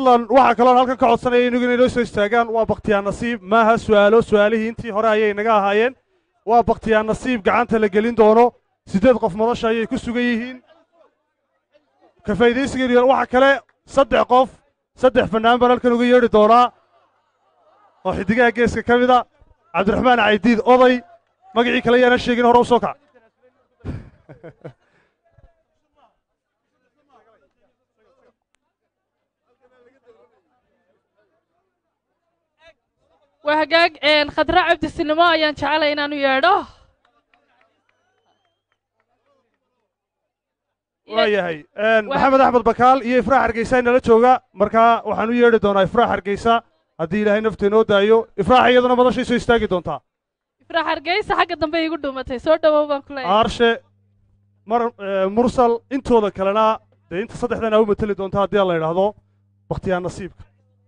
fadlan waxaa kaloon halkan ka codsanaya inagu inay noo soo istaagaan waa bakhtiyaa nasiib maaha su'aalo su'aalihii intii hore ayay naga ahaayeen waa bakhtiyaa nasiib gacanta la gelin doono siddeed qof madasha ayay ku sugan yihiin ka faa'iidaysiga waxa kale saddex qof saddex fannaan baan halkan uga yeedhi doonaa oo xiddigaha geeska ka mida cabdiraxmaan caydiid oday magacii kale yaana sheegin hore u soo kac waa hagaag khadra cabdi sinimo ayaan jecelay inaanu yeedho waa yahay maxamed axmed bakaal iyo ifraax hargeysa inala jooga markaa waxaan u yeedhi doonaa ifraax hargeysa haddii ilaahay nafta inoo daayo ifraax iyaduna madashay soo istaagi doontaa ifraax hargeysa xagga dambe iigu dhuumatay soo dhowow baan ku leeyahay aarshe mar mursal intooda kalena dee inta saddexdan aa u mateli doonta haddii la idhaahdo bakhtiyaa nasiibka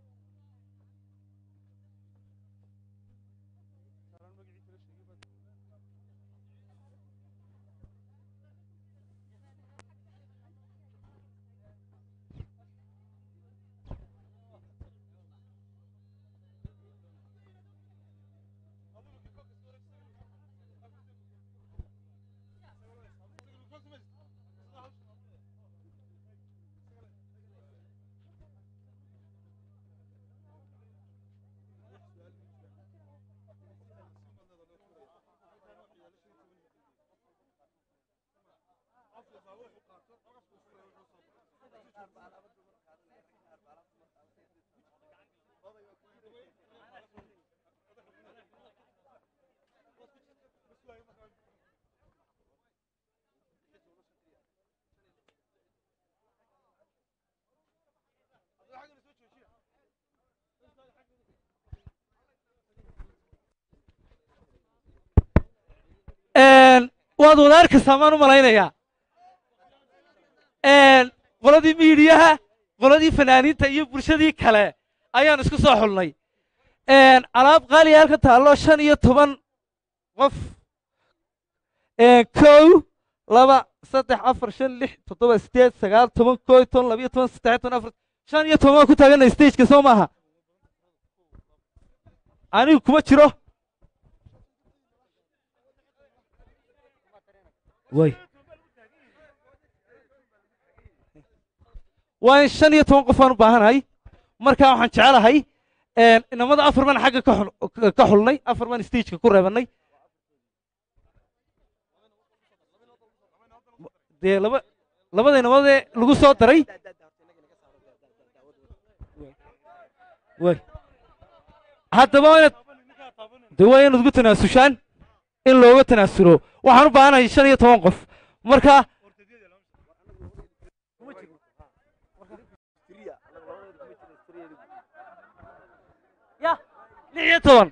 waad wada arkaysaa maan u malaynayaa qoladii miidiyaha qoladii fanaaniinta iyo bulshadii kale ayaan isku soo xulnay alaab qaaliya halka taallo shan iyo toban qof kow laba saddex afar shan lix toddoba sideed sagaal toban koo iyo toban labiyo toban saddex toban afar shan iyo toban waan ku taaganay stageka soo maaha anigu kuma jiro way waa in shan iyo toban qof aan u baahanahay markaa waxaan jecelahay inamada afar baan xagga ka xulnay afar baan stageka ku reebannay dee laba labada inamadee lagu soo daray way haddaba waa inaad dee waa inaad ugu tanaasushaan in looga tanaasulo waxaan u baahanahay shan iyo toban qof marka ya lix iyo toban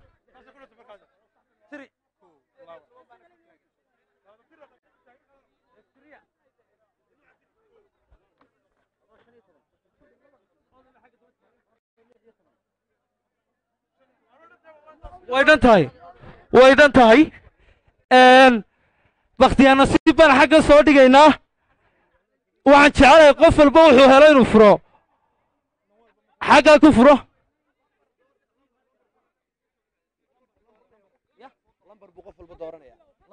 way dhan tahay way dhan tahay bakhtiyaa nasiib baan xagga soo dhigaynaa waxaan jecelahay qof walba wuxuu helo inuu furo xaggaa ku furo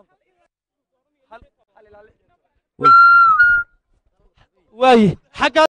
waaye xaggaa